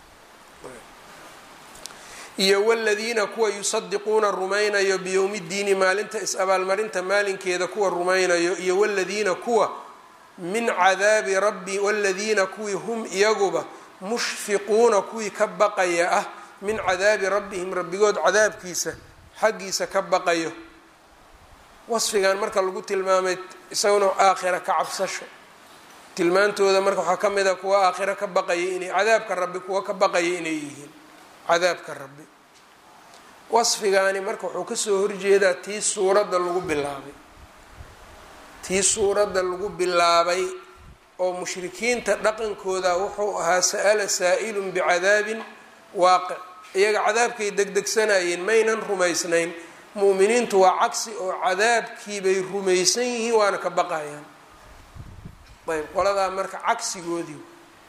iyo waladiina kuwa yusadiquuna rumaynayo biyowmi ddiini maalinta is-abaalmarinta maalinkeeda kuwa rumaynayo iyo waladiina kuwa min cadaabi rabbi waladiina kuwii hum iyaguba mushfiquuna kuwii ka baqaya ah min cadaabi rabbihim rabbigood cadaabkiisa xaggiisa ka baqayo wasfigan marka lagu tilmaamay isaguna aakhira ka cabsasho tilmaantooda marka waxaa ka mid a kuwa aakhiro ka baqaya inay cadaabka rabbi kuwa ka baqaya inay yihiin cadaabka rabbi wasfigaani marka wuxuu kasoo horjeedaa tii suuradda lagu bilaabay tii suuradda lagu bilaabay oo mushrikiinta dhaqankooda wuxuu ahaa sa'ala saa'ilun bicadaabin waaqic iyaga cadaabkay degdegsanayeen maynan rumaysnayn mu'miniintu waa cagsi oo cadaabkiibay rumaysan yihiin waana ka baqayaan ayb qoladaa marka cagsigoodii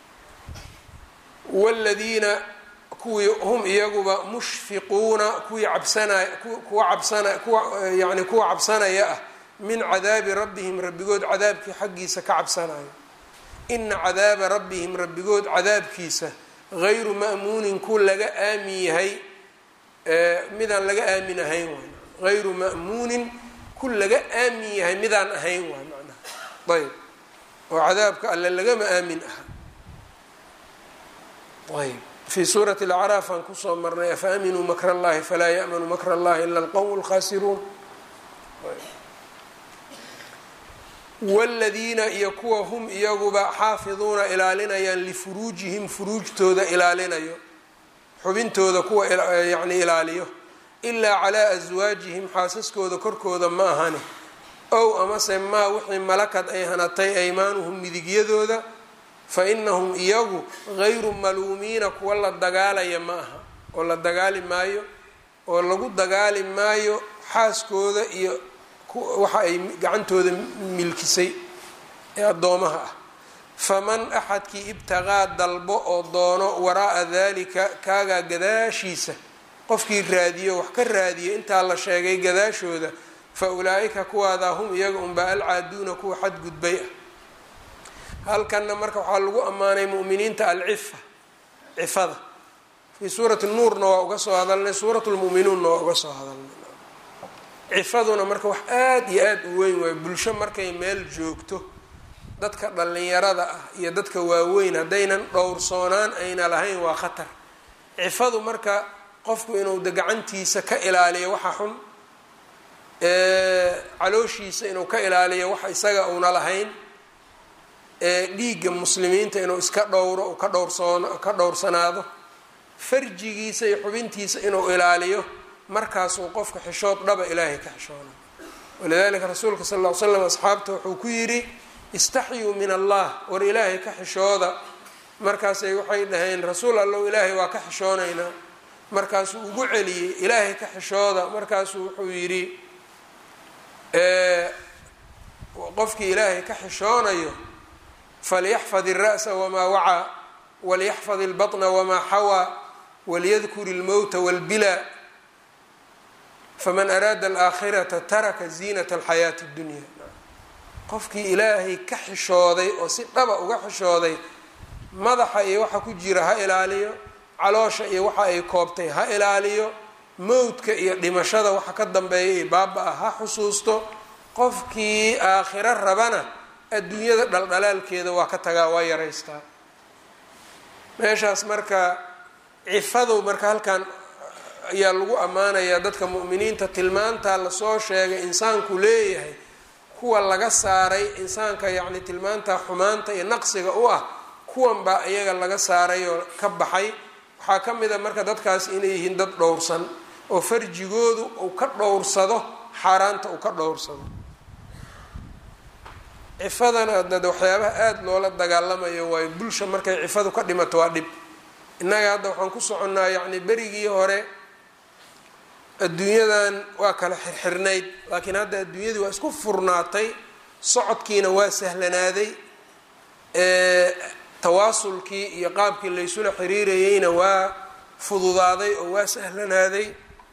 waladiina kuwii hum iyaguba mushfiquuna kuwii cabsanay kuwa cabsana kuwa yani kuwa cabsanaya ah min cadaabi rabbihim rabbigood cadaabkii xaggiisa ka cabsanayo ina cadaaba rabbihim rabbigood cadaabkiisa gayru ma'muunin ku laga aamin yahay midaan laga aamin ahayn waay gayru ma'muunin ku laga aamin yahay midaan ahayn waay macnaha ayb oo cadaabka alle lagama aamin aha ayb fi suurati alacraaf aan kusoo marnay afa aminuu makra allahi falaa ya'manu makra allahi ila alqowm lkhasiruun waladiina iyo kuwa hum iyaguba xaafiduuna ilaalinayaan lifuruujihim furuujtooda ilaalinayo xubintooda kuwa yani ilaaliyo ilaa calaa aswaajihim xaasaskooda korkooda ma ahani ow amase maa wixii malakad ay hanatay aymaanuhum midigyadooda fa inahum iyagu gayru maluumiina kuwa la dagaalaya ma aha oo la dagaali maayo oo lagu dagaali maayo xaaskooda iyo waxa ay gacantooda milkisay ee addoomaha ah faman axadkii ibtaqaa dalbo oo doono waraa'a dalika kaagaa gadaashiisa qofkii raadiyo wax ka raadiyo intaa la sheegay gadaashooda fa ulaa'ika kuwaadaa hum iyaga unbaa alcaaduuna kuwa xadgudbay ah halkanna marka waxaa lagu ammaanay mu'miniinta alcifa cifada fii suurati nuurna waa uga soo hadalnay suurat lmu'minuunna waa uga soo hadalnay cifaduna marka wax aada iyo aada u weyn waayo bulsho markay meel joogto dadka dhallinyarada ah iyo dadka waaweyn haddaynan dhowrsoonaan ayna lahayn waa khatar cifadu marka qofku inuu de gacantiisa ka ilaaliyo waxa xun calooshiisa inuu ka ilaaliyo wax isaga uuna lahayn dhiigga muslimiinta inuu iska dhowro u ka dhowrsoon ka dhowrsanaado farjigiisa iyo xubintiisa inuu ilaaliyo markaasuu qofka xishood dhaba ilaahay ka xishoona walidalika rasuulka sal ll ly slam asxaabta wuxuu ku yidhi istaxyuu min allah war ilaahay ka xishooda markaasay waxay dhaheen rasuul allow ilaahay waa ka xishoonaynaa markaasuu ugu celiyey ilaahay ka xishooda markaasuu wuxuu yidhi qofkii ilaahay ka xishoonayo falyaxfad الra'sa wmaa wacaa walyaxfad اlbaطna wmaa xawaa walyadkur اlmowta wاlbilaa faman araada alaakhirata taraka ziinat alxayaati اdunya qofkii ilaahay ka xishooday oo si dhaba uga xishooday madaxa iyo waxa ku jira ha ilaaliyo caloosha iyo waxa ay koobtay ha ilaaliyo mowdka iyo dhimashada waxa ka dambeeya iyo baaba-a ha xusuusto qofkii aakhiro rabana adduunyada dhaldhalaalkeeda waa ka tagaa waa yaraystaa meeshaas marka cifadow marka halkan ayaa lagu ammaanayaa dadka mu'miniinta tilmaantaa lasoo sheegay insaanku leeyahay kuwa laga saaray insaanka yacni tilmaantaa xumaanta iyo naqsiga u ah kuwan baa iyaga laga saaray oo ka baxay waxaa ka mid a marka dadkaas inay yihiin dad dhowrsan oo farjigoodu uu ka dhowrsado xaaraanta uu ka dhowrsado cifadana dad waxyaabaha aada loola dagaalamayo waayo bulsha markay cifadu ka dhimato waa dhib innaga hadda waxaan ku soconnaa yacni berigii hore adduunyadan waa kala xirxirnayd laakiin hadda adduunyadii waa isku furnaatay socodkiina waa sahlanaaday tawaasulkii iyo qaabkii laysula xiriirayeyna waa fududaaday oo waa sahlanaaday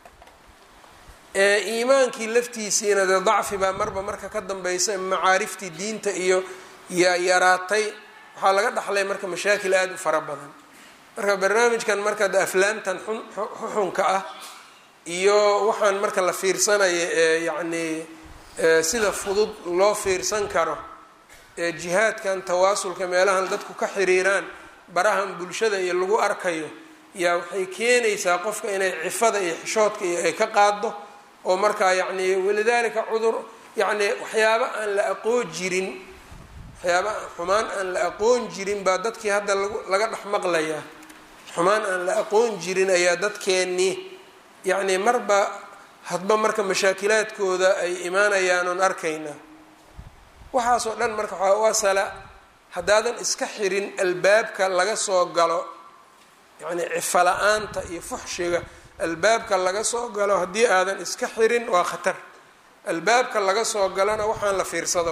iimaankii laftiisiina dee dacfi baa marba marka ka dambeysa macaariftii diinta iyo yaa yaraatay waxaa laga dhaxlay marka mashaakil aada u fara badan marka barnaamijkan marka de aflaamtan xun xuxunka ah iyo waxaan marka la fiirsanayo ee yacnii sida fudud loo fiirsan karo ee jihaadkan tawaasulka meelahan dadku ka xiriiraan barahan bulshada iyo lagu arkayo yaa waxay keenaysaa qofka inay cifada iyo xishoodka iyo ay ka qaado oo markaa yacni walidaalika cudur yacni waxyaaba aan la aqoon jirin waxyaaba xumaan aan la aqoon jirin baa dadkii hadda lagu laga dhex maqlayaa xumaan aan la aqoon jirin ayaa dadkeennii yacni marba hadba marka mashaakilaadkooda ay imaanayaan oon arkaynaa waxaasoo dhan marka waxaa u asala haddaadan iska xirin albaabka laga soo galo yacni cifa la-aanta iyo fuxshiga albaabka laga soo galo haddii aadan iska xirin waa khatar albaabka laga soo galona waxaan la fiirsado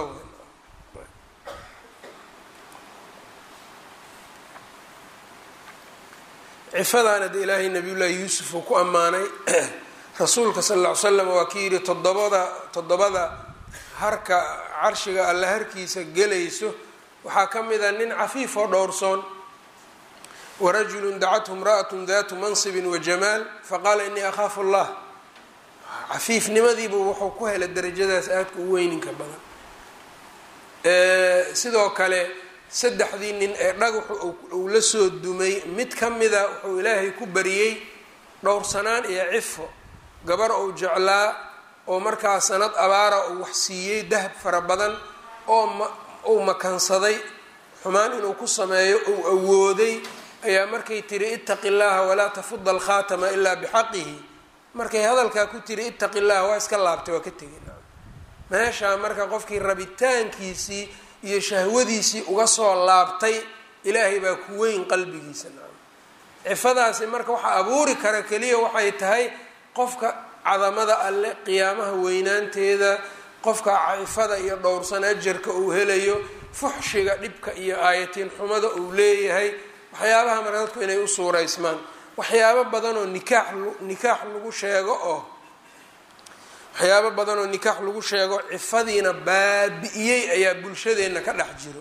cifadaana de ilaahay nabiyullaahi yuusuf uu ku ammaanay rasuulka sal alla ly slam waa ki yidhi toddobada toddobada harka carshiga alla harkiisa gelayso waxaa ka mid a nin cafiif oo dhowrsoon warajulu dacathu imra'atu datu mansibin wajamaal faqaala inii akhaafu allah cafiifnimadiibu wuxuu ku helay darajadaas aadka u weyninka badan sidoo kale saddexdii nin ee dhagaxu uu la soo dumay mid ka mida wuxuu ilaahay ku bariyey dhowrsanaan iyo cifo gabar uu jeclaa oo markaa sanad abaara uu wax siiyey dahab fara badan oo uu makansaday xumaan inuu ku sameeyo uu awooday ayaa markay tiri itaqi llaha walaa tafuda alkhaatama ilaa bixaqihi markay hadalkaa ku tiri itaqi llaha waa iska laabtay waa ka tegin meeshaa marka qofkii rabitaankiisii iyo shahwadiisii uga soo laabtay ilaahay baa ku weyn qalbigiisa cifadaasi marka waxa abuuri kara keliya waxay tahay qofka cadamada alle qiyaamaha weynaanteeda qofka cifada iyo dhowrsan ajarka uu helayo fuxshiga dhibka iyo aayatiin xumada uu leeyahay waxyaabaha marka dadku inay u suuraysmaan waxyaabo badanoo nikaax nikaax lagu sheego oo waxyaabo badan oo nikaax lagu sheego cifadiina baabi-iyey ayaa bulshadeenna ka dhex jiro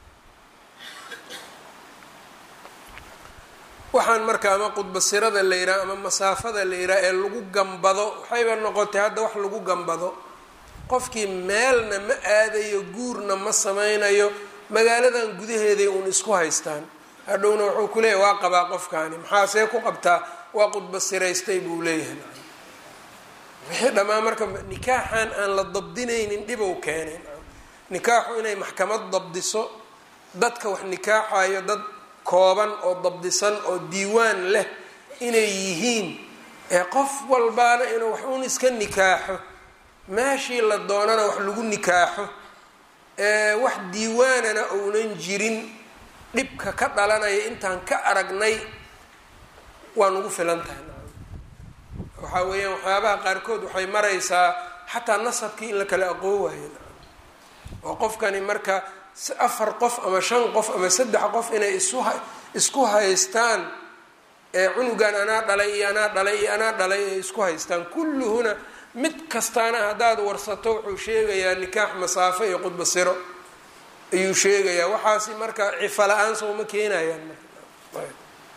waxaan marka ama qudbasirada la yidhaha ama masaafada la yidhaha ee lagu gambado waxayba noqotay hadda wax lagu gambado qofkii meelna ma aadayo guurna ma sameynayo magaaladan gudaheeday uun isku haystaan hadhowna wuxuu ku leeyahy waa qabaa qofkaani maxaa see ku qabtaa waa qudbasiraystay buu leeyahay wixii dhammaan marka nikaaxan aan la dabdinaynin dhibow keenay nikaaxu inay maxkamad dabdiso dadka wax nikaaxayo dad kooban oo dabdisan oo diiwaan leh inay yihiin ee qof walbaana inuu wax uun iska nikaaxo meeshii la doonana wax lagu nikaaxo ee wax diiwaanana uunan jirin dhibka ka dhalanaya intaan ka aragnay waa nagu filan tahay waxaa weeyaan waxyaabaha qaarkood waxay maraysaa xataa nasabkii in la kala aqoon waayo oo qofkani marka afar qof ama shan qof ama saddex qof inay isu isku haystaan ee cunugan anaa dhalay iyo anaa dhalay iyo anaa dhalay ay isku haystaan kulluhuna mid kastaana haddaad warsato wuxuu sheegayaa nikaax masaafo iyo qudbasiro ayuu sheegayaa waxaasi marka cifa la-aan sooma keenayaan marka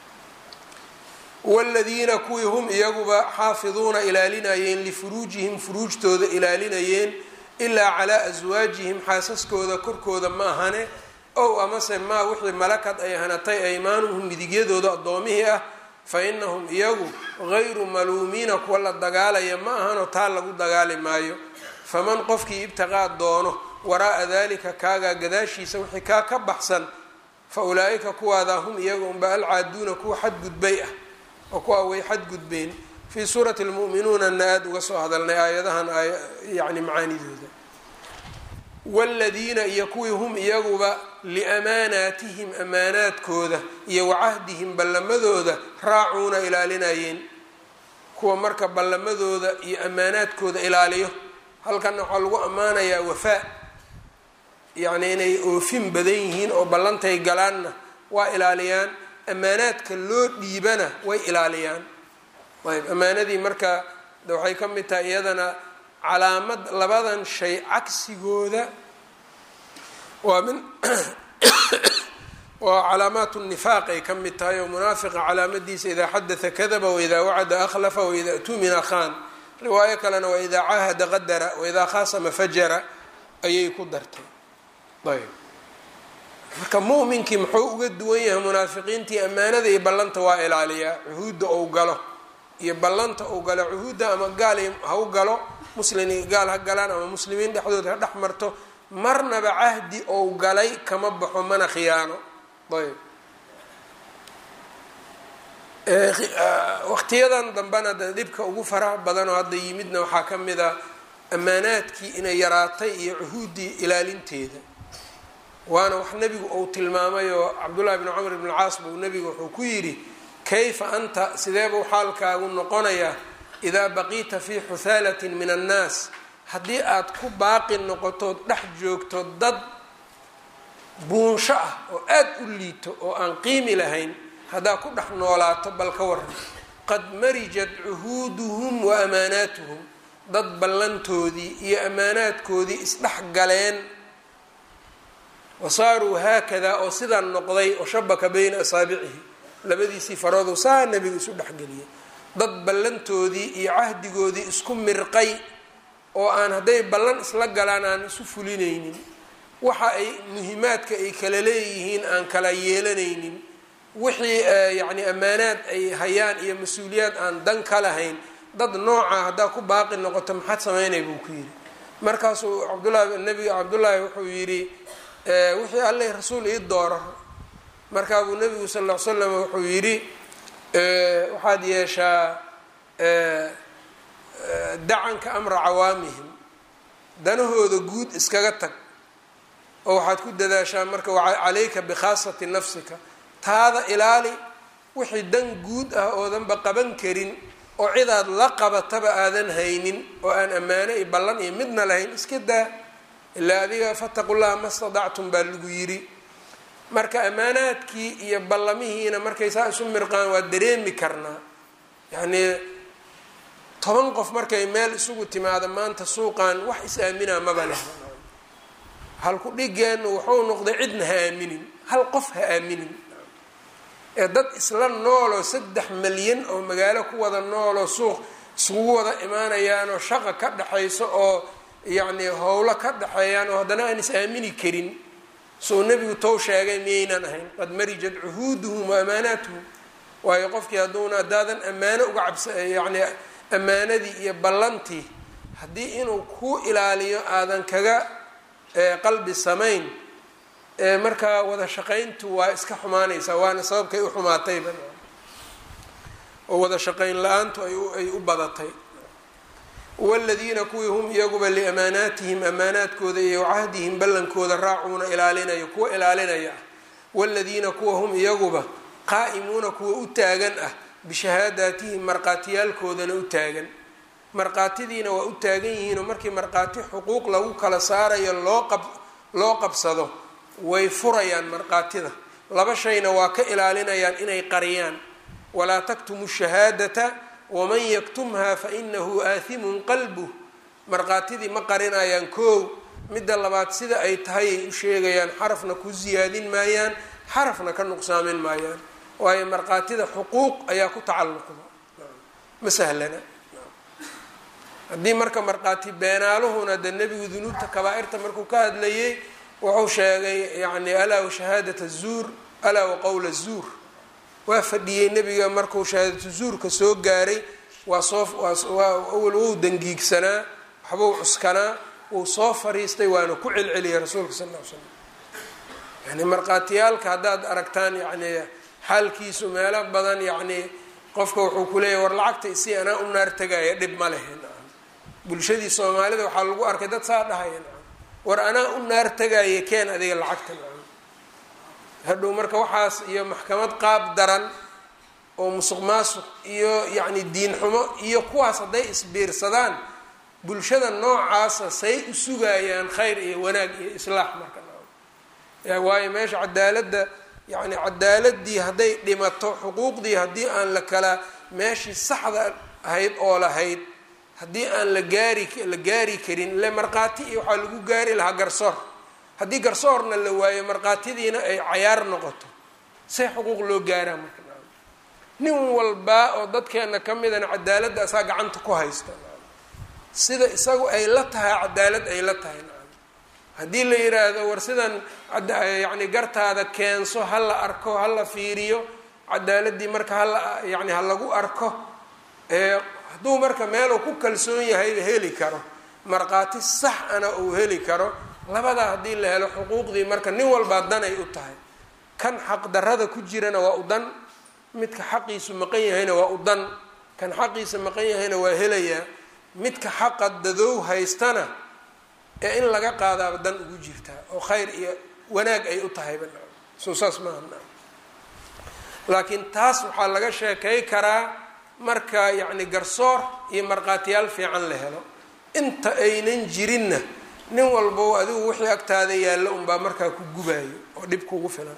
wladiina kuwii hum iyaguba xaafiduuna ilaalinayeen lifuruujihim furuujtooda ilaalinayeen ilaa calaa aswaajihim xaasaskooda korkooda ma ahane ow amase maa wixii malakad ay hanatay aymaanuhum midigyadooda addoomihii ah fa inahum iyagu gayru maluumiina kuwa la dagaalaya ma ahanoo taa lagu dagaali maayo faman qofkii ibtiqaa doono waraa'a dalika kaagaa gadaashiisa wixii kaa ka baxsan fa ulaa-ika kuwaadaa hum iyaga unba alcaaduuna kuwa xadgudbay ah oo kuwaa way xadgudbeen fii suurati lmu'minuunana aada uga soo hadalnay aayadahan yani macaanidooda waaladiina iyo kuwii hum iyaguba liamaanaatihim amaanaadkooda iyo wacahdihim ballamadooda raacuuna ilaalinayeen kuwa marka ballamadooda iyo amaanaadkooda ilaaliyo halkanna waxaa lagu ammaanayaa wafaa yacni inay oofin badan yihiin oo ballantay galaanna waa ilaaliyaan amaanaadka loo dhiibana way ilaaliyaan ayb amaanadii marka waxay ka mid tahay iyadana calaamad labadan shay cagsigooda waa min waa calaamaat nifaaq ay ka mid tahay oo munaafiqa calaamadiisa idaa xadatha kadaba waidaa wacada akhlafa waida tumina khan riwaayo kalena waidaa caahada qadara waidaa khaasama fajara ayay ku dartay ayb marka mu'minkii muxuu uga duwan yahay munaafiqiintii ammaanada iyo ballanta waa ilaaliyaa cuhuudda ou galo iyo ballanta ou galo cuhuudda ama gaal ha u galo muslin gaal ha galaan ama muslimiin dhexdood ha dhex marto marnaba cahdi ou galay kama baxo mana khiyaano ayb waqtiyadan dambena de dhibka ugu faraha badan oo hadda yimidna waxaa ka mid a ammaanaadkii inay yaraatay iyo cuhuuddii ilaalinteeda waana wax nebigu uu tilmaamay oo cabdullahi bni camr bn caas buu nebigu wuxuu ku yidhi kayfa anta sideebuu xaalkaagu noqonayaa idaa baqiita fii xuhaalatin min annaas haddii aad ku baaqi noqotood dhex joogto dad buunsho ah oo aad u liito oo aan qiimi lahayn haddaad ku dhex noolaato bal ka waran qad marijat cuhuuduhum wa amaanaatuhum dad ballantoodii iyo ammaanaadkoodii isdhex galeen wasaaruu haakadaa oo sidaa noqday oo shabaka bayna asaabicihi labadiisii faroodu saa nebiga isu dhexgeliyay dad ballantoodii iyo cahdigoodii isku mirqay oo aan hadday ballan isla galaan aan isu fulinaynin waxa ay muhimaadka ay kala leeyihiin aan kala yeelanaynin wixii yacni ammaanaad ay hayaan iyo mas-uuliyaad aan dan ka lahayn dad nooca haddaa ku baaqi noqoto maxaad sameynay buu ku yidhi markaasuu cabdullahi nebiga cabdullaahi wuxuu yidhi wixii alleh rasuul ii dooro markaa buu nebigu sal ll ly slam wuxuu yidhi waxaad yeeshaa dacanka amra cawaamihim danahooda guud iskaga tag oo waxaad ku dadaashaa marka calayka bikhaasati nafsika taada ilaali wixii dan guud ah oodanba qaban karin oo cidaad la qabataba aadan haynin oo aan ammaano iyo ballan iyo midna lahayn iska daa ilaa adiga fataqu llaha ma stadactum baa lagu yidhi marka ammaanaadkii iyo ballamihiina markay saa isu mirqaan waa dareemi karnaa yacnii toban qof markay meel isugu timaado maanta suuqan wax is-aaminaa maba leh halku dhigeennu wuxuu noqday cidna ha aaminin hal qof ha aaminin ee dad isla nooloo saddex malyan oo magaalo ku wada nooloo suuq isugu wada imaanayaanoo shaqa ka dhexayso oo yacnii howlo ka dhexeeyaan oo haddana aan is aamini karin suu nebigu tow sheegay miyaynan ahayn qad marijat cuhuuduhum wa amaanaatuhum waayo qofkii hadduuna haddaadan ammaano uga cabsa yacnii ammaanadii iyo ballantii haddii inuu kuu ilaaliyo aadan kaga qalbi samayn markaa wada shaqayntu waa iska xumaanaysaa waana sababkay u xumaatayba oo wada shaqayn la-aantu ay u badatay waladiina kuwii hum iyaguba liamaanaatihim amaanaadkooda iyo cahdihim ballankooda raacuuna ilaalinaya kuwa ilaalinaya ah waladiina kuwa hum iyaguba qaa'imuuna kuwa u taagan ah bishahaadaatihim markhaatiyaalkoodana u taagan markhaatidiina waa u taagan yihiinoo markii markhaati xuquuq lagu kala saarayo loo qab loo qabsado way furayaan markhaatida laba shayna waa ka ilaalinayaan inay qariyaan walaa taktumu shahaadata waman yaktumha fainahu aathimun qalbuh markhaatidii ma qarinayaan koow midda labaad sida ay tahay ay u sheegayaan xarafna ku siyaadin maayaan xarafna ka nuqsaamin maayaan waayo markhaatida xuquuq ayaa ku tacalluqda ma sahlana haddii marka markhaati beenaaluhuna de nebigu dunuubta kabaa-irta markuu ka hadlayay wuxuu sheegay yani alaa washahaadata zuur alaa waqowla zuur waa fadhiyey nebiga markuu shahaadatu zuurka soo gaaray waa soo awal wou dangiigsanaa waxbuu cuskanaa wuu soo fariistay waana ku celceliyay rasuulka sal ll ly slam yani markhaatiyaalka haddaad aragtaan yani xaalkiisu meelo badan yacni qofka wuxuu ku leeyahy war lacagta isii anaa u naar tegaya dhib ma lehen bulshadii soomaalida waxaa lagu arkay dad saa dhahaya war anaa u naar tegaya keen adiga lacagta hadhow marka waxaas iyo maxkamad qaab daran oo musuq maasuq iyo yacni diin xumo iyo kuwaas hadday isbiirsadaan bulshada noocaasa say u sugayaan khayr iyo wanaag iyo islaax marka waayo meesha cadaaladda yacni cadaaladii hadday dhimato xuquuqdii haddii aan la kala meeshii saxda ahayd oo lahayd haddii aan la gaari la gaari karin ile markhaati iyo waxaa lagu gaari lahaa garsoor haddii garsoorna la waayo markhaatidiina ay cayaar noqoto see xuquuq loo gaaraa marka nin walbaa oo dadkeena ka midana cadaaladda asaa gacanta ku haysta sida isagu ay la tahay cadaalad ay la tahay haddii la yiraahdo war sidan yacni gartaada keenso ha la arko ha la fiiriyo cadaaladii marka hala yani ha lagu arko hadduu marka meeluu ku kalsoon yahay heli karo markhaati sax ana uu heli karo labadaa haddii la helo xuquuqdii marka nin walbaa dan ay u tahay kan xaqdarada ku jirana waa u dan midka xaqiisu maqan yahayna waa u dan kan xaqiisa maqan yahayna waa helayaa midka xaqa dadow haystana ee in laga qaadaaba dan ugu jirtaa oo khayr iyo wanaag ay u tahayba soo saas maaha laakiin taas waxaa laga sheekay karaa marka yacni garsoor iyo markhaatiyaal fiican la helo inta aynan jirinna nin walbow adigu wixii agtaada yaallo unbaa markaa ku gubaayo oo dhib kugu filan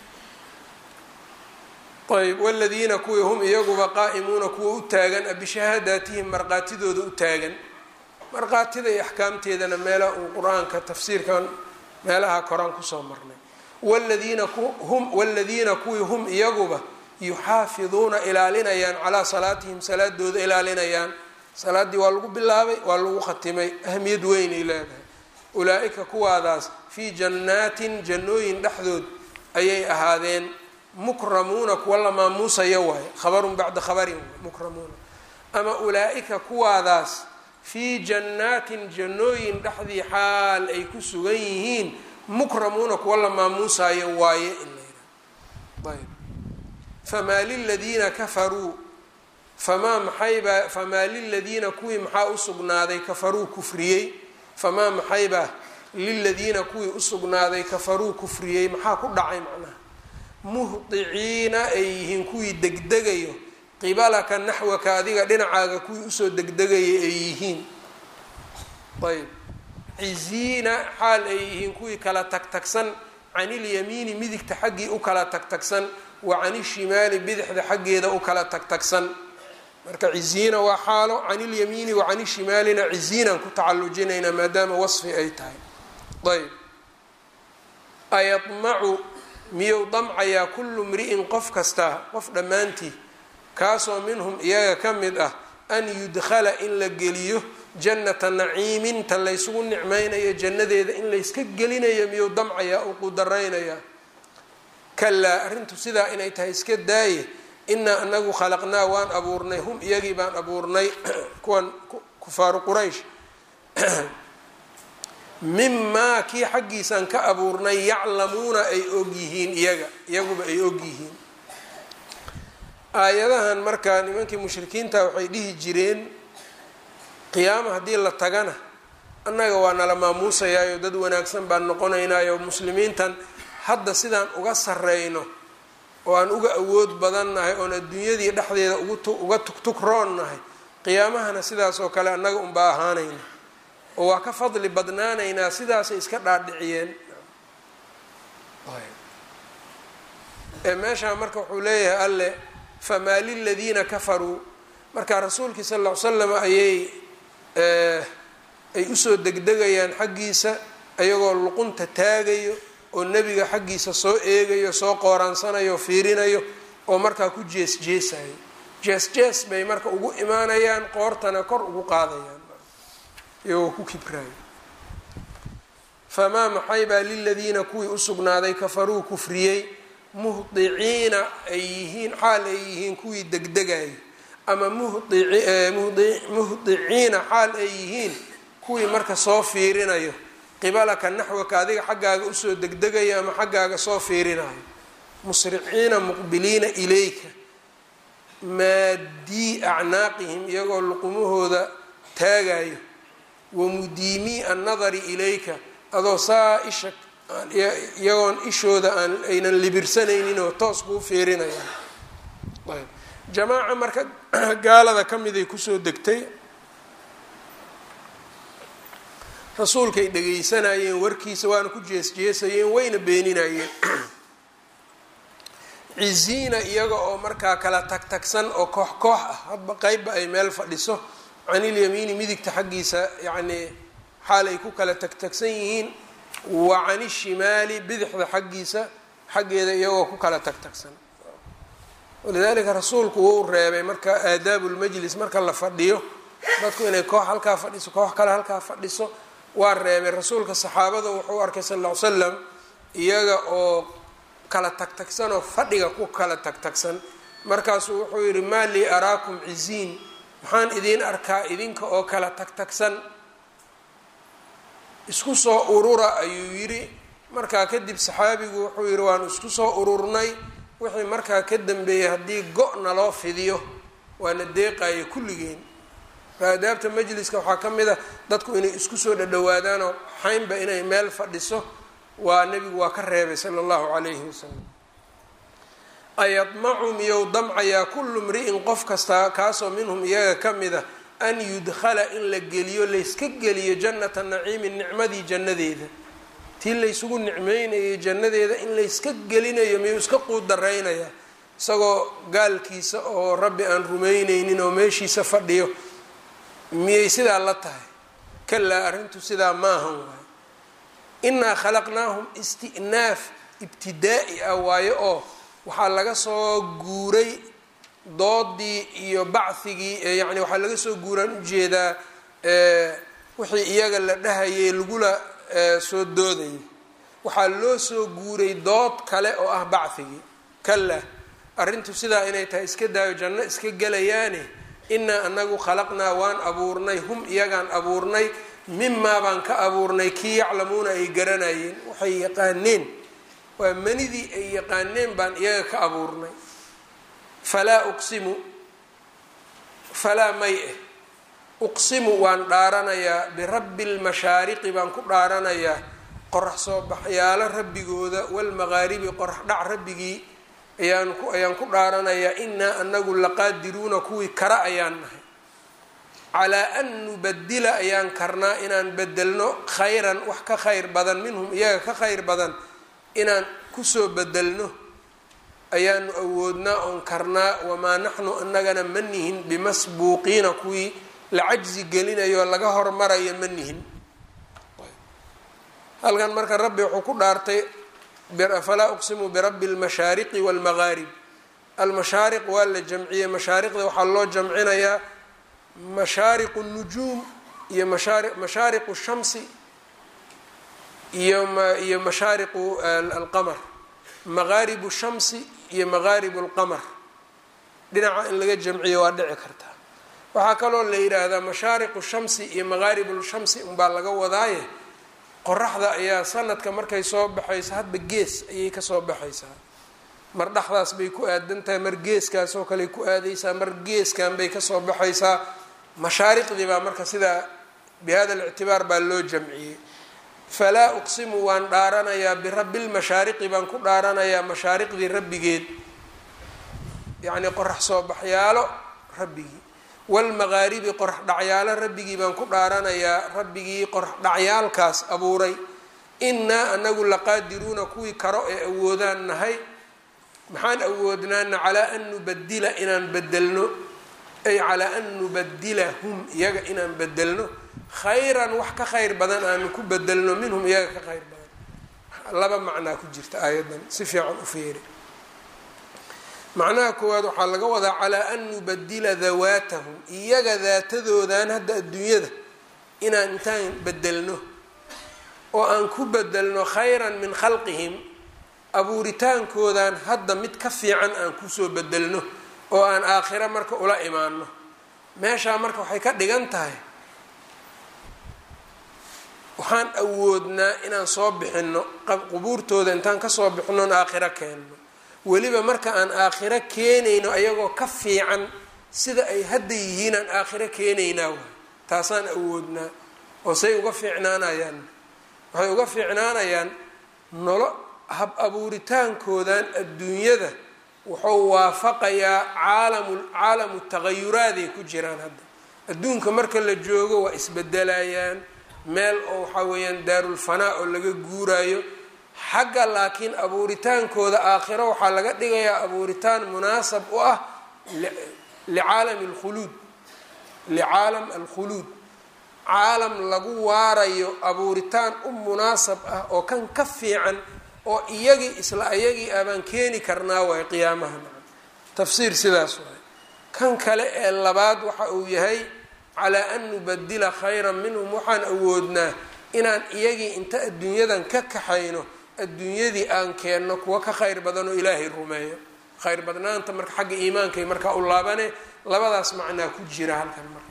ayb waladiina kuwii hum iyaguba qaa'imuuna kuwa u taagan bishahaadaatihim markhaatidooda u taagan markhaatida iyo axkaamteedana meelaha uu qur-aanka tafsiirkan meelaha koraan kusoo marnay waladiina hum waladiina kuwii hum iyaguba yuxaafiduuna ilaalinayaan calaa salaatihim salaadooda ilaalinayaan salaaddii waa lagu bilaabay waa lagu khatimay ahamiyad weynay leedahay ulaa-ika kuwaadaas fii jannaatin jannooyin dhexdood ayay ahaadeen mukramuuna kuwa la maamuusaya waaye khabarun bacda khabarin mukramuuna ama ulaa-ika kuwaadaas fii jannaatin jannooyin dhexdii xaal ay ku sugan yihiin mukramuuna kuwa la maamuusayo waaye in la yidhaha ayb famaa liladiina kafaruu famaa maxaybaa famaa liladiina kuwii maxaa usugnaaday kafaruu kufriyey famaa maxaybaa liladiina kuwii usugnaaday kafaruu kufriyey maxaa ku dhacay macnaha muhdiciina ay yihiin kuwii degdegayo qibalaka naxwaka adiga dhinacaaga kuwii usoo degdegaya ay yihiin ayb ciziina xaal ay yihiin kuwii kala tagtagsan can ilyamiini midigta xaggii u kala tagtagsan wa can ishimaali bidixda xaggeeda u kala tagtagsan marka ciziina waa xaalo can ilyamiini wa can ishimaalina ciziinaan ku tacalujinaynaa maadaama wasfi ay tahay ayb ayadmacu miyuu damcayaa kullu mri'in qof kastaa qof dhammaantii kaasoo minhum iyaga ka mid ah an yudkhala in la geliyo jannata naciimin ta laysugu nicmaynayo jannadeeda in layska gelinayo miyuu damcayaa uu qudaraynayaa kalaa arrintu sidaa inay tahay iska daaye inaa anagu khalaqnaa waan abuurnay hum iyagii baan abuurnay kuwan kufaaru quraysh mimaa kii xaggiisaan ka abuurnay yaclamuuna ay og yihiin iyaga iyaguba ay og yihiin aayadahan markaa nimankii mushrikiinta waxay dhihi jireen qiyaama haddii la tagana annaga waa nala maamuusayaayo dad wanaagsan baan noqonaynaayo muslimiintan hadda sidaan uga sarreyno oo aan uga awood badannahay oon adduunyadii dhexdeeda uga tugtugroonnahay qiyaamahana sidaas oo kale annaga unbaa ahaanayna oo waa ka fadli badnaanaynaa sidaasay iska dhaadhiciyeen ee meeshaa marka wuxuu leeyahay alle famaa liladiina kafaruu marka rasuulkii sal ll ly slam ayay ay usoo degdegayaan xaggiisa ayagoo luqunta taagayo oo nebiga xaggiisa soo eegayo soo qooraansanayo fiirinayo oo markaa ku jees jeesayo jees jees bay marka ugu imaanayaan qoortana kor ugu qaadayaan iyagoo ku kibraayo famaa maxay baa liladiina kuwii usugnaaday kafaruu kufriyey muhdiciina ay yihiin xaal ay yihiin kuwii degdegayo ama muhdiciina xaal ay yihiin kuwii marka soo fiirinayo qibalaka naxwaka adiga xaggaaga usoo degdegayo ama xaggaaga soo fiirinayo musriciina muqbiliina ilayka maaddii acnaaqihim iyagoo luqumahooda taagayo wamudiimii annadari ilayka adoo saa isha iyagoon ishooda aan aynan libirsanaynin oo toos kuu fiirinayaan jamaaca marka gaalada ka miday kusoo degtay rasuulkay dhegaysanayeen warkiisa waana ku jeesjeesayeen wayna beeninayeen ciziina iyaga oo markaa kala tagtagsan oo koox koox ah hadba qeybba ay meel fadhiso canilyamiini midigta xaggiisa yacnii xaal ay ku kala tagtagsan yihiin wa cani shimaali bidixda xaggiisa xaggeeda iyagoo ku kala tagtagsan walidaalika rasuulku wuu reebay marka aadaabu lmajlis marka la fadhiyo dadku inay koox halkaa fadhiso koox kale halkaa fadhiso waa reebay rasuulka saxaabada wuxuu arkay sal ll ly slam iyaga oo kala tagtagsan oo fadhiga ku kala tagtagsan markaasuu wuxuu yidhi maa lii araakum ciziin maxaan idiin arkaa idinka oo kala tagtagsan isku soo urura ayuu yidhi markaa kadib saxaabigu wuxuu yidhi waanu isku soo ururnay wixii markaa ka dambeeyay haddii go-na loo fidiyo waana deeqayo kulligeen aadaabta majliska waxaa ka mid a dadku inay isku soo dhadhawaadaanoo xaynba inay meel fadhiso waa nebigu waa ka reebay sala allahu calayhi wasalam ayadmacu miyou damcayaa kullu mri'in qof kastaa kaasoo minhum iyaga ka mid a an yudkhala in la geliyo layska geliyo jannata naciimin nicmadii jannadeeda tii laysugu nicmeynayay jannadeeda in layska gelinayo miyuu iska quudaraynayaa isagoo gaalkiisa oo rabbi aan rumeyneynin oo meeshiisa fadhiyo miyay sidaa la tahay kalaa arrintu sidaa maahan waayo innaa khalaqnaahum isti'naaf ibtidaa'i ah waayo oo waxaa laga soo guuray doodii iyo bachigii yani waxaa laga soo guuraan ujeedaa wixii iyaga la dhahayay lagula soo doodayay waxaa loo soo guuray dood kale oo ah bachigii kala arrintu sidaa inay tahay iska daayo janno iska gelayaane inaa anagu khalaqnaa waan abuurnay hum iyagaan abuurnay mimaa baan ka abuurnay kii yaclamuuna ay garanayeen waxay yaqaaneen waa manidii ay yaqaaneen baan iyaga ka abuurnay falaa uqsimu falaa may eh uqsimu waan dhaaranayaa birabbi lmashaariqi baan ku dhaaranayaa qorax soo baxyaalo rabbigooda walmaqaaribi qorax dhac rabbigii ayaan ku ayaan ku dhaaranayaa inaa anagu laqaadiruuna kuwii kara ayaan nahay calaa an nubadila ayaan karnaa inaan bedelno khayran wax ka khayr badan minhum iyaga ka khayr badan inaan kusoo bedelno ayaanu awoodnaa oon karnaa wamaa naxnu anagana ma nihin bimasbuuqiina kuwii la cajzi gelinayo laga hormarayo ma nihin halkan marka rabbi wuxuu ku dhaartay falaa uqsimu birabbi اlmashaariqi wاlmagaarib almashaariq waa la jamciyey mashaariqda waxaa loo jamcinayaa mashaariqu الnujuum iyo mashaariqu الshamsi iyo iyo mashaariqu alqamar magaaribu shamsi iyo magaaribu اlqamar dhinaca in laga jamciyo waa dhici kartaa waxaa kaloo la yidhaahdaa mashaariqu shamsi iyo magaaribu shamsi unbaa laga wadaaye qoraxda ayaa sanadka markay soo baxayso hadba gees ayay kasoo baxaysaa mar dhexdaas bay ku aadan tahay mar geeskaas oo kale ku aadaysaa mar geeskan bay kasoo baxaysaa mashaariqdii baa marka sidaa bi hada alictibaar baa loo jamciyey falaa uqsimu waan dhaaranayaa birabbi lmashaariqi baan ku dhaaranayaa mashaariqdii rabbigeed yacnii qorax soo baxyaalo rabbigii walmagaaribi qorax dhacyaalo rabbigii baan ku dhaaranayaa rabbigii qorax dhacyaalkaas abuuray innaa anagu laqaadiruuna kuwii karo ee awoodaan nahay maxaan awoodnaana calaa an nubadila inaan bedelno ay calaa an nubadilahum iyaga inaan bedelno khayran wax ka khayr badan aanu ku bedelno minhum iyaga ka khayr badan laba macnaa ku jirta aayaddan si fiican u feeri macnaha koowaad waxaa laga wadaa calaa an nubadila dawaatahum iyaga daatadoodan hadda adduunyada inaan intaan bedelno oo aan ku bedelno khayran min khalqihim abuuritaankoodan hadda mid ka fiican aan kusoo bedelno oo aan aakhiro marka ula imaano meeshaa marka waxay ka dhigan tahay waxaan awoodnaa inaan soo bixino qubuurtooda intaan kasoo bixinoon aakhiro keenno weliba marka aan aakhiro keenayno ayagoo ka fiican sida ay hadda yihiin aan aakhiro keenaynaa waay taasaan awoodnaa oo say uga fiicnaanayaan waxay uga fiicnaanayaan nolo hab abuuritaankoodan adduunyada wuxuu waafaqayaa caalamu caalamu tagayuraaday ku jiraan hadda adduunka marka la joogo waa isbedelayaan meel oo waxaa weeyaan daarulfanaa oo laga guuraayo xagga laakiin abuuritaankooda aakhiro waxaa laga dhigayaa abuuritaan munaasab u ah licaalami alkhuluud licaalam alkhuluud caalam lagu waarayo abuuritaan u munaasab ah oo kan ka fiican oo iyagii isla iyagii abaan keeni karnaa waay qiyaamaha tafsiir sidaas waay kan kale ee labaad waxa uu yahay calaa an nubadila khayran minhum waxaan awoodnaa inaan iyagii inta adduunyadan ka kaxayno adduunyadii aan keenno kuwa ka khayr badan oo ilaahay rumeeyo khayr badnaanta marka xagga iimaankay markaa u laabane labadaas macnaa ku jira halkan marka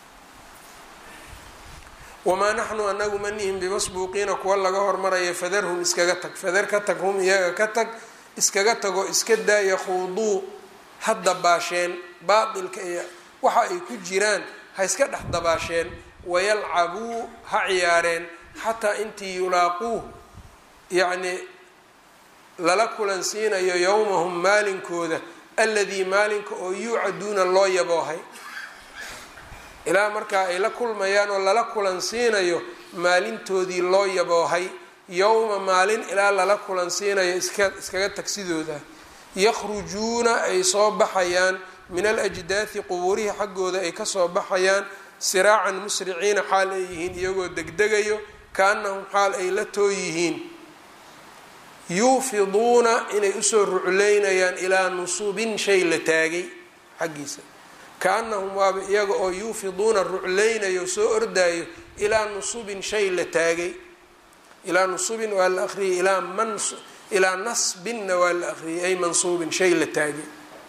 wamaa naxnu anagu ma nihin bimasbuuqiina kuwa laga hormaraya fadarhum iskaga tag fadar ka tag hum iyaga ka tag iskaga tago iska daaya khuuduu ha dabaasheen baatilka iyo waxa ay ku jiraan ha iska dhex dabaasheen wayalcabuu ha ciyaareen xataa intii yulaaquuh yacnii lala kulansiinayo yowmahum maalinkooda aladii maalinka oo yuucaduuna loo yaboohay ilaa markaa ay la kulmayaan oo lala kulansiinayo maalintoodii loo yaboohay yowma maalin ilaa lala kulansiinayo iska iskaga tagsidooda yakhrujuuna ay soo baxayaan min alajdaati qubuurihii xaggooda ay kasoo baxayaan siraacan musriciina xaal ay yihiin iyagoo degdegayo kaanahum xaal ay la too yihiin yuufiduuna inay usoo rucleynayaan ilaa nusubin shay la taagay xaggiisa kaanahum waaba iyaga oo yuufiduuna rucleynayo soo ordaayo ilaa nusubin shay la taagay ilaa nusubin waa la akriyay ilaa man ilaa nasbinna waa la akriyay ay mansuubin shay la taagay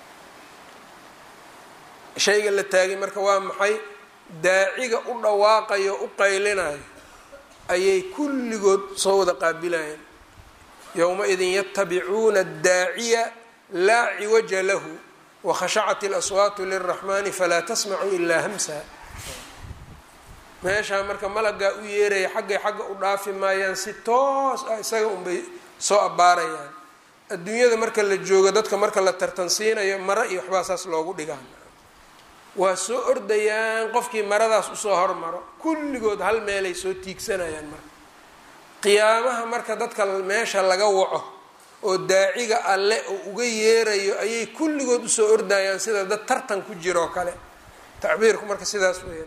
shayga la taagay marka waa maxay daaciga u dhawaaqayo u qaylinayo ayay kulligood soo wada qaabilayaan yowma-idin yatabicuuna addaaciya laa ciwaja lahu wakhashacat اlaswaatu lilraxmani falaa tasmacu ilaa hamsa meeshaa marka malagaa u yeeraya xaggay xagga u dhaafi maayaan si toos ah isaga unbay soo abbaarayaan adduunyada marka la joogo dadka marka la tartansiinayo maro iyo waxbaa saas loogu dhigaan waa soo ordayaan qofkii maradaas usoo hormaro kulligood hal meelay soo tiigsanayaan marka qiyaamaha marka dadka meesha laga waco oo daaciga alle oo uga yeerayo ayay kulligood usoo ordayaan sida dad tartan ku jiroo kale tacbiirku marka sidaas weya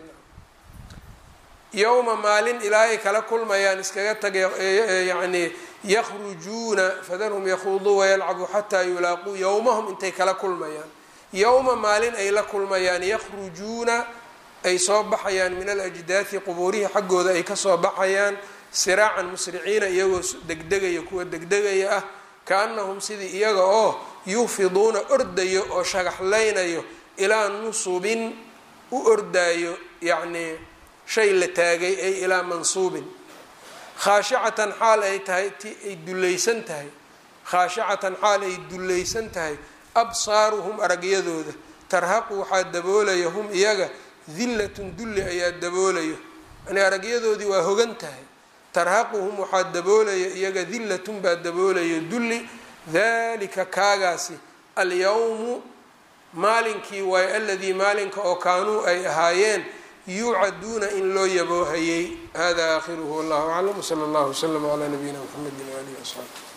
yowma maalin ilaahay kala kulmayaan iskaga tagay yacni yakhrujuuna fadarhum yakhuuduu wayalcabuu xataa yulaaquu yowmahum intay kala kulmayaan yowma maalin ay la kulmayaan yakhrujuuna ay soo baxayaan min alajdaati qubuurihii xaggooda ay kasoo baxayaan siraacan musriciina iyagoo degdegaya kuwa degdegaya ah kaanahum sidii iyaga oo yufiduuna ordayo oo shagaxlaynayo ilaa nusubin u ordaayo yacnii shay la taagay ay ilaa mansuubin khaashicatan xaal ay tahay ti ay dullaysan tahay khaashicatan xaal ay dullaysan tahay absaaruhum aragyadooda tarhaqu waxaa daboolaya hum iyaga dillatun dulli ayaa daboolayo yani aragyadoodii waa hogan tahay tarhaquhum waxaa daboolaya iyaga dillatun baa daboolayo dulli dalika kaagaasi alyawmu maalinkii waayo aladii maalinka oo kaanuu ay ahaayeen yuucaduuna in loo yaboohayey hada aakhiruhu wallahu aclam wsala allahu wslama calaa nabiyina mxamedi waalihi wasaxbi